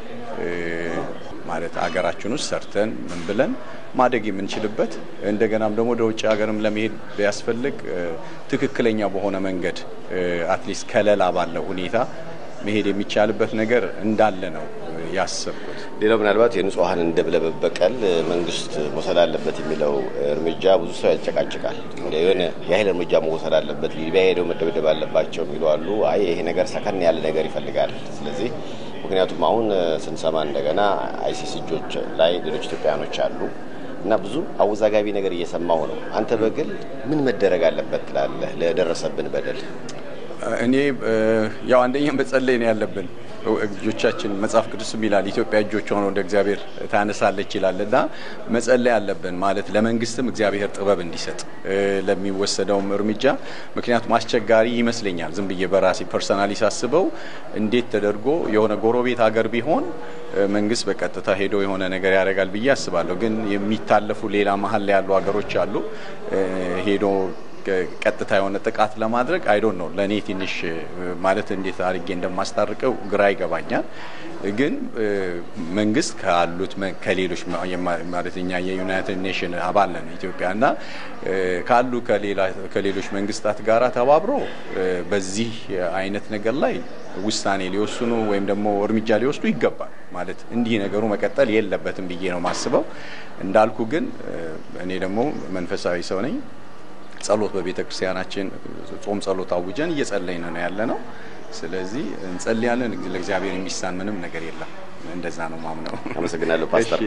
ማለት አገራችን ውስጥ ሰርተን ምን ብለን ማደግ የምንችልበት እንደገናም ደግሞ ወደ ውጭ ሀገርም ለመሄድ ቢያስፈልግ ትክክለኛ በሆነ መንገድ አትሊስት ከለላ ባለው ሁኔታ መሄድ የሚቻልበት ነገር እንዳለ ነው ያሰብኩት። ሌላው ምናልባት የንጹሐን ደም ለመበቀል መንግስት መውሰድ አለበት የሚለው እርምጃ ብዙ ሰው ያጨቃጭቃል። የሆነ የኃይል እርምጃ መውሰድ አለበት፣ ሊቢያ ሄደው መደብደብ አለባቸው የሚሉ አሉ። አይ ይሄ ነገር ሰከን ያለ ነገር ይፈልጋል። ስለዚህ ምክንያቱም አሁን ስንሰማ እንደገና አይሲስ እጆች ላይ ሌሎች ኢትዮጵያውያኖች አሉ እና ብዙ አወዛጋቢ ነገር እየሰማው ነው። አንተ በግል ምን መደረግ አለበት ትላለህ ለደረሰብን በደል? እኔ ያው አንደኛ መጸለይ ነው ያለብን። እጆቻችን መጽሐፍ ቅዱስም ይላል ኢትዮጵያ እጆቿን ወደ እግዚአብሔር ታነሳለች ይላል እና መጸለይ አለብን ማለት ለመንግስትም እግዚአብሔር ጥበብ እንዲሰጥ ለሚወሰደውም እርምጃ። ምክንያቱም አስቸጋሪ ይመስለኛል ዝም ብዬ በራሴ ፐርሰናሊ ሳስበው እንዴት ተደርጎ የሆነ ጎረቤት ሀገር ቢሆን መንግስት በቀጥታ ሄዶ የሆነ ነገር ያደርጋል ብዬ አስባለሁ። ግን የሚታለፉ ሌላ መሀል ላይ ያሉ ሀገሮች አሉ ሄዶ ቀጥታ የሆነ ጥቃት ለማድረግ አይዶን ነው ለእኔ ትንሽ ማለት እንዴት አድርጌ እንደማስታርቀው ግራ ይገባኛል። ግን መንግስት ካሉት ከሌሎች ማለት እኛ የዩናይትድ ኔሽን አባል ነን ኢትዮጵያ እና ካሉ ከሌሎች መንግስታት ጋር ተባብሮ በዚህ አይነት ነገር ላይ ውሳኔ ሊወስኑ ወይም ደግሞ እርምጃ ሊወስዱ ይገባል። ማለት እንዲህ ነገሩ መቀጠል የለበትም ብዬ ነው ማስበው። እንዳልኩ ግን እኔ ደግሞ መንፈሳዊ ሰው ነኝ። ጸሎት በቤተ ክርስቲያናችን ጾም ጸሎት አውጀን እየጸለይን ነው ያለ ነው። ስለዚህ እንጸልያለን። ለእግዚአብሔር የሚሳን ምንም ነገር የለም። እንደዛ ነው ማምነው። አመሰግናለሁ ፓስተር።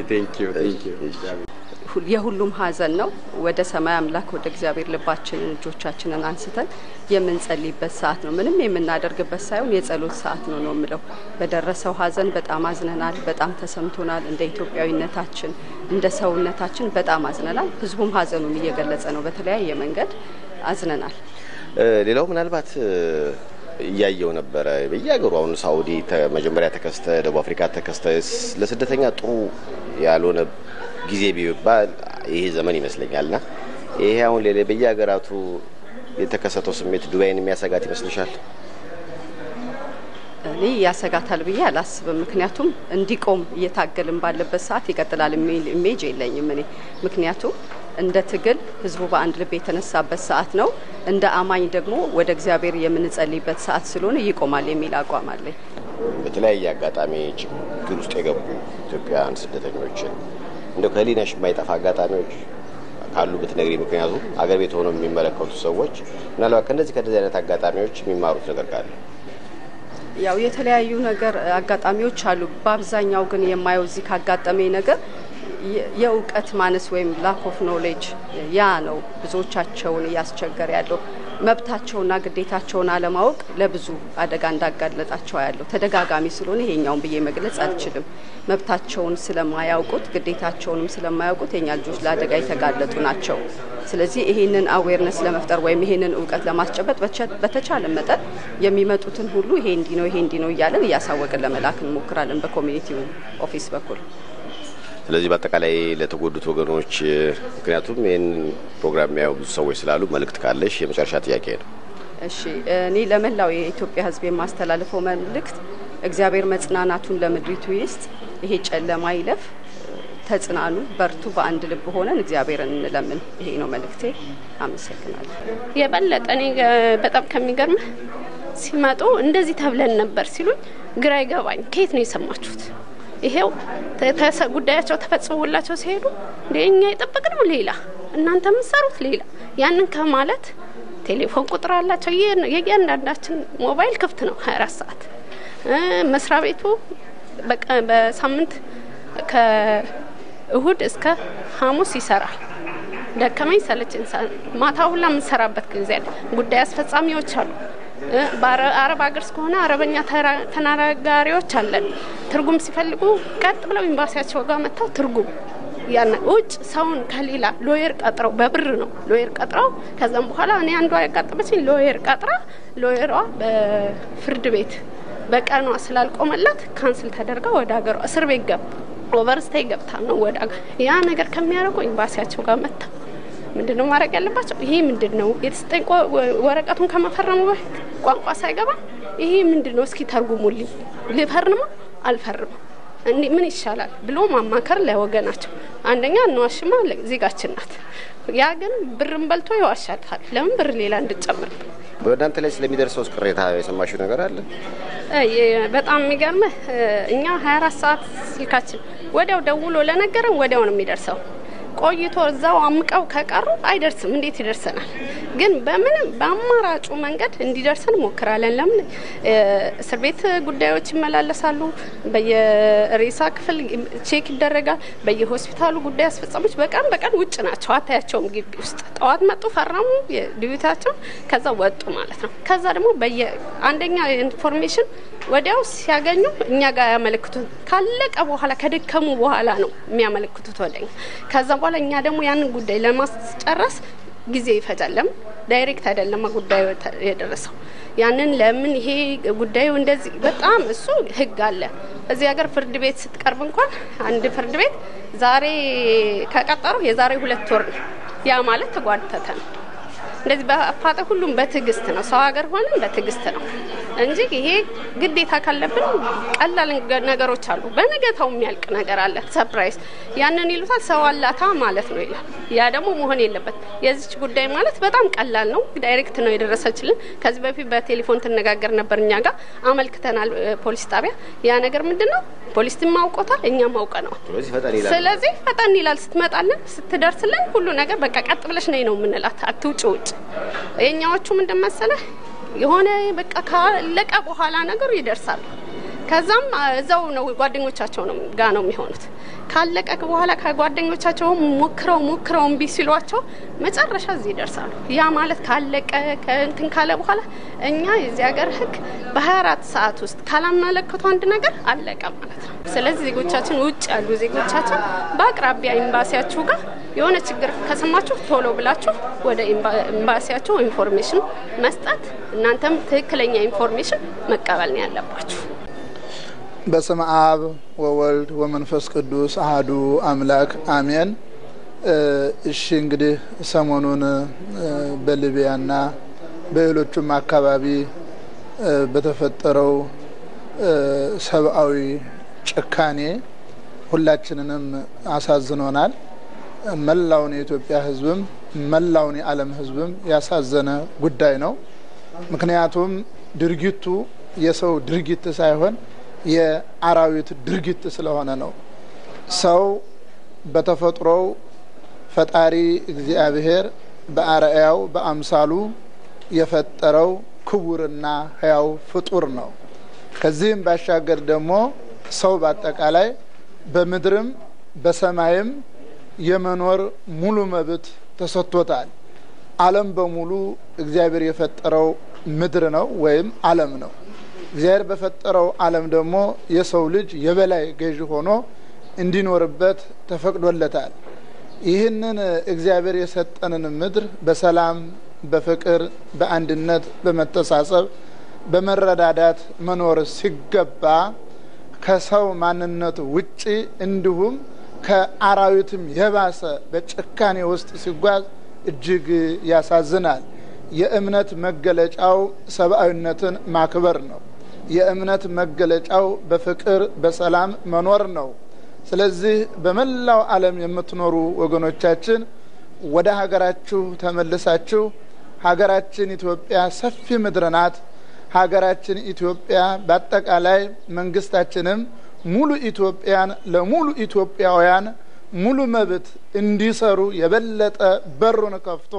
የሁሉም ሀዘን ነው። ወደ ሰማይ አምላክ ወደ እግዚአብሔር ልባችንን እጆቻችንን አንስተን የምንጸልይበት ሰዓት ነው። ምንም የምናደርግበት ሳይሆን የጸሎት ሰዓት ነው ነው የምለው። በደረሰው ሀዘን በጣም አዝነናል፣ በጣም ተሰምቶናል። እንደ ኢትዮጵያዊነታችን እንደ ሰውነታችን በጣም አዝነናል። ህዝቡም ሀዘኑን እየገለጸ ነው። በተለያየ መንገድ አዝነናል። ሌላው ምናልባት እያየው ነበረ በየሀገሩ አሁን ሳኡዲ መጀመሪያ ተከስተ፣ ደቡብ አፍሪካ ተከስተ፣ ለስደተኛ ጥሩ ያልሆነ ጊዜ ቢባል ይሄ ዘመን ይመስለኛል። ና ይሄ አሁን ሌላ በየሀገራቱ የተከሰተው ስሜት ዱባይን የሚያሰጋት ይመስልሻል? እኔ ያሰጋታል ብዬ አላስብም። ምክንያቱም እንዲቆም እየታገልን ባለበት ሰዓት ይቀጥላል የሚል ኢሜጅ የለኝም እኔ ምክንያቱም እንደ ትግል ህዝቡ በአንድ ልብ የተነሳበት ሰዓት ነው። እንደ አማኝ ደግሞ ወደ እግዚአብሔር የምንጸልይበት ሰዓት ስለሆነ ይቆማል የሚል አቋም አለኝ። በተለያየ አጋጣሚ ችግር ውስጥ የገቡ ኢትዮጵያውያን ስደተኞችን እንደ ከህሊናሽ የማይጠፋ አጋጣሚዎች ካሉ ብትነግሪ። ምክንያቱም አገር ቤት ሆነው የሚመለከቱ ሰዎች ምናልባት ከእንደዚህ ከእንደዚህ አይነት አጋጣሚዎች የሚማሩት ነገር ካለ ያው የተለያዩ ነገር አጋጣሚዎች አሉ። በአብዛኛው ግን የማየው እዚህ ካጋጠመኝ ነገር የእውቀት ማነስ ወይም ላክ ኦፍ ኖሌጅ ያ ነው ብዙዎቻቸውን እያስቸገረ ያለው። መብታቸውና ግዴታቸውን አለማወቅ ለብዙ አደጋ እንዳጋለጣቸው ያለው ተደጋጋሚ ስለሆነ ይሄኛውን ብዬ መግለጽ አልችልም። መብታቸውን ስለማያውቁት ግዴታቸውንም ስለማያውቁት የኛ ልጆች ለአደጋ የተጋለጡ ናቸው። ስለዚህ ይሄንን አዌርነስ ለመፍጠር ወይም ይሄንን እውቀት ለማስጨበጥ በተቻለ መጠን የሚመጡትን ሁሉ ይሄ እንዲህ ነው ይሄ እንዲህ ነው እያለን እያሳወቅን ለመላክ እንሞክራለን በኮሚኒቲው ኦፊስ በኩል። ስለዚህ በአጠቃላይ ለተጎዱት ወገኖች ምክንያቱም ይህን ፕሮግራም የሚያዩ ብዙ ሰዎች ስላሉ መልእክት ካለሽ የመጨረሻ ጥያቄ ነው። እሺ እኔ ለመላው የኢትዮጵያ ሕዝብ የማስተላልፈው መልእክት እግዚአብሔር መጽናናቱን ለምድሪቱ ይስጥ። ይሄ ጨለማ ይለፍ። ተጽናኑ፣ በርቱ፣ በአንድ ልብ ሆነን እግዚአብሔርን እንለምን። ይሄ ነው መልእክቴ። አመሰግናለሁ። የበለጠ እኔ በጣም ከሚገርምህ ሲመጡ እንደዚህ ተብለን ነበር ሲሉኝ ግራ ይገባኝ። ከየት ነው የሰማችሁት? ይሄው ጉዳያቸው ተፈጽሞላቸው ሲሄዱ እንደ እኛ የጠበቅነው ሌላ፣ እናንተ የምትሰሩት ሌላ። ያንን ከማለት ቴሌፎን ቁጥር አላቸው። የእያንዳንዳችን ሞባይል ክፍት ነው ሀያ አራት ሰዓት መስሪያ ቤቱ በሳምንት ከእሁድ እስከ ሐሙስ ይሰራል። ደከመኝ ሰለቸኝ ማታ ሁላ የምንሰራበት ጊዜ አለ። ጉዳይ አስፈጻሚዎች አሉ። በአረብ ሀገር እስከሆነ አረበኛ ተናጋሪዎች አለን። ትርጉም ሲፈልጉ ቀጥ ብለው ኤምባሲያቸው ጋር መጥተው ትርጉም ያን ውጭ ሰውን ከሌላ ሎየር ቀጥረው በብር ነው ሎየር ቀጥረው ከዛም በኋላ እኔ አንዷ ያጋጠመችኝ ሎየር ቀጥራ ሎየሯ በፍርድ ቤት በቀኗ ስላልቆመላት ካንስል ተደርጋ ወደ ሀገሯ እስር ቤት ገባ ኦቨርስቴይ ገብታ ነው ወደ ያ ነገር ከሚያደርጉ ኤምባሲያቸው ጋር መጥታ ምንድን ነው ማድረግ ያለባቸው? ይሄ ምንድን ነው የተሰጠኝ ወረቀቱን ከመፈረሙ በፊት ቋንቋ ሳይገባ ይሄ ምንድን ነው እስኪ ተርጉሙልኝ፣ ልፈርማ አልፈርም እንዲ ምን ይሻላል ብሎ ማማከር ለወገናቸው። አንደኛ እንዋሽማ ዜጋችን ናት። ያ ግን ብርን በልቶ ይዋሻታል። ለምን ብር ሌላ እንድጨምር በእናንተ ላይ ስለሚደርሰው ቅሬታ የሰማሽው ነገር አለ? በጣም የሚገርምህ እኛ ሀያ አራት ሰዓት ስልካችን ወዲያው ደውሎ ለነገረን ወዲያው ነው የሚደርሰው። ቆይቶ እዛው አምቀው ከቀሩ አይደርስም። እንዴት ይደርሰናል? ግን በምንም በአማራጩ መንገድ እንዲደርሰን ሞክራለን። ለምን እስር ቤት ጉዳዮች ይመላለሳሉ። በየሬሳ ክፍል ቼክ ይደረጋል። በየሆስፒታሉ ጉዳይ አስፈጻሚዎች በቀን በቀን ውጭ ናቸው። አታያቸውም ግቢ ውስጥ። ጠዋት መጡ፣ ፈረሙ ዲዩቲያቸው፣ ከዛ ወጡ ማለት ነው። ከዛ ደግሞ በየ አንደኛ ኢንፎርሜሽን ወዲያው ሲያገኙ እኛ ጋር ያመለክቱት ካለቀ በኋላ ከደከሙ በኋላ ነው የሚያመለክቱት ወደኛ። ከዛ በኋላ እኛ ደግሞ ያንን ጉዳይ ለማስጨረስ ጊዜ ይፈጃል። ለምን ዳይሬክት አይደለም ጉዳዩ የደረሰው። ያንን ለምን ይሄ ጉዳዩ እንደዚህ በጣም እሱ ህግ አለ እዚህ ሀገር ፍርድ ቤት ስትቀርብ እንኳን አንድ ፍርድ ቤት ዛሬ ከቀጠሩ የዛሬ ሁለት ወር ነው። ያ ማለት ተጓተተ ነው። እንደዚህ በአፋጠ ሁሉም በትዕግስት ነው። ሰው ሀገር ሆነን በትዕግስት ነው እንጂ ይሄ ግዴታ ካለብን ቀላል ነገሮች አሉ። በነገታው የሚያልቅ ነገር አለ። ሰፕራይዝ ያንን ይሉታል ሰው አላታ ማለት ነው ይላል። ያ ደግሞ መሆን የለበት። የዚች ጉዳይ ማለት በጣም ቀላል ነው። ዳይሬክት ነው የደረሰችልን። ከዚህ በፊት በቴሌፎን ትነጋገር ነበር። እኛ ጋር አመልክተናል ፖሊስ ጣቢያ። ያ ነገር ምንድን ነው ፖሊስም አውቆታል፣ እኛም አውቀነዋል። ስለዚህ ፈጠን ይላል። ስትመጣልን ስትደርስልን ሁሉ ነገር በቃ ቀጥ ብለሽ ነይ ነው የምንላት፣ አትውጭ ውጭ። የእኛዎቹ ምንድን መሰለህ የሆነ በቃ ካለቀ በኋላ ነገሩ ይደርሳሉ። ከዛም እዛው ነው ጓደኞቻቸው ነው ጋ ነው የሚሆኑት። ካለቀ በኋላ ከጓደኞቻቸው ሞክረው ሞክረው እምቢ ሲሏቸው መጨረሻ እዚህ ይደርሳሉ። ያ ማለት ካለቀ ከእንትን ካለ በኋላ እኛ የዚህ ሀገር ሕግ በ24 ሰዓት ውስጥ ካላመለከቱ አንድ ነገር አለቀ ማለት ነው። ስለዚህ ዜጎቻችን ውጭ ያሉ ዜጎቻችን በአቅራቢያ ኤምባሲያችሁ ጋር የሆነ ችግር ከሰማችሁ ቶሎ ብላችሁ ወደ ኤምባሲያችሁ ኢንፎርሜሽን መስጠት፣ እናንተም ትክክለኛ ኢንፎርሜሽን መቀበል ነው ያለባችሁ። በስመ አብ ወወልድ ወመንፈስ ቅዱስ አህዱ አምላክ አሜን። እሺ እንግዲህ ሰሞኑን በሊቢያና በሌሎቹም አካባቢ በተፈጠረው ሰብአዊ ጭካኔ ሁላችንንም አሳዝኖናል። መላውን የኢትዮጵያ ሕዝብም መላውን የዓለም ሕዝብም ያሳዘነ ጉዳይ ነው። ምክንያቱም ድርጊቱ የሰው ድርጊት ሳይሆን የአራዊት ድርጊት ስለሆነ ነው። ሰው በተፈጥሮው ፈጣሪ እግዚአብሔር በአርአያው በአምሳሉ የፈጠረው ክቡርና ሕያው ፍጡር ነው። ከዚህም ባሻገር ደግሞ ሰው በአጠቃላይ በምድርም በሰማይም የመኖር ሙሉ መብት ተሰጥቶታል። ዓለም በሙሉ እግዚአብሔር የፈጠረው ምድር ነው ወይም ዓለም ነው። እግዚአብሔር በፈጠረው ዓለም ደግሞ የሰው ልጅ የበላይ ገዥ ሆኖ እንዲኖርበት ተፈቅዶለታል። ይህንን እግዚአብሔር የሰጠንን ምድር በሰላም፣ በፍቅር፣ በአንድነት፣ በመተሳሰብ፣ በመረዳዳት መኖር ሲገባ ከሰው ማንነት ውጪ እንዲሁም ከአራዊትም የባሰ በጭካኔ ውስጥ ሲጓዝ እጅግ ያሳዝናል። የእምነት መገለጫው ሰብአዊነትን ማክበር ነው። የእምነት መገለጫው በፍቅር በሰላም መኖር ነው። ስለዚህ በመላው ዓለም የምትኖሩ ወገኖቻችን ወደ ሀገራችሁ ተመልሳችሁ ሀገራችን ኢትዮጵያ ሰፊ ምድር ናት። ሀገራችን ኢትዮጵያ በአጠቃላይ መንግስታችንም ሙሉ ኢትዮጵያን ለሙሉ ኢትዮጵያውያን ሙሉ መብት እንዲሰሩ የበለጠ በሩን ከፍቶ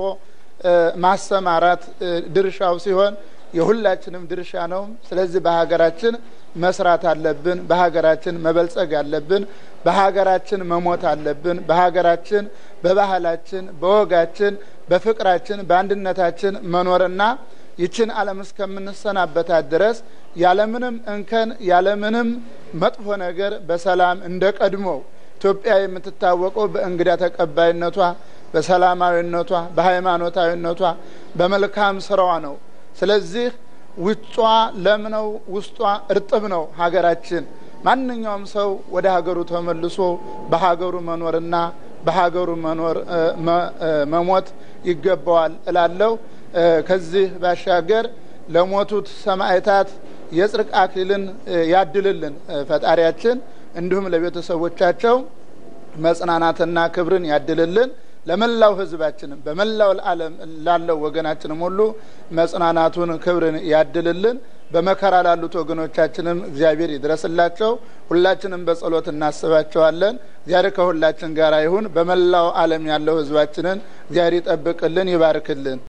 ማሰማራት ድርሻው ሲሆን የሁላችንም ድርሻ ነው። ስለዚህ በሀገራችን መስራት አለብን። በሀገራችን መበልጸግ አለብን። በሀገራችን መሞት አለብን። በሀገራችን በባህላችን፣ በወጋችን፣ በፍቅራችን፣ በአንድነታችን መኖርና ይችን ዓለም እስከምንሰናበታት ድረስ ያለምንም እንከን ያለምንም መጥፎ ነገር በሰላም እንደ ቀድሞው ኢትዮጵያ የምትታወቀው በእንግዳ ተቀባይነቷ፣ በሰላማዊነቷ፣ በሃይማኖታዊነቷ፣ በመልካም ስራዋ ነው። ስለዚህ ውጯ ለም ነው፣ ውስጧ እርጥብ ነው ሀገራችን። ማንኛውም ሰው ወደ ሀገሩ ተመልሶ በሀገሩ መኖርና በሀገሩ መኖር መሞት ይገባዋል እላለሁ። ከዚህ ባሻገር ለሞቱት ሰማዕታት የጽድቅ አክሊልን ያድልልን ፈጣሪያችን። እንዲሁም ለቤተሰቦቻቸው መጽናናትና ክብርን ያድልልን። ለመላው ሕዝባችንም በመላው ዓለም ላለው ወገናችንም ሁሉ መጽናናቱን ክብርን ያድልልን። በመከራ ላሉት ወገኖቻችንም እግዚአብሔር ይድረስላቸው። ሁላችንም በጸሎት እናስባቸዋለን። እግዚአብሔር ከሁላችን ጋር ይሁን። በመላው ዓለም ያለው ሕዝባችንን እግዚአብሔር ይጠብቅልን፣ ይባርክልን።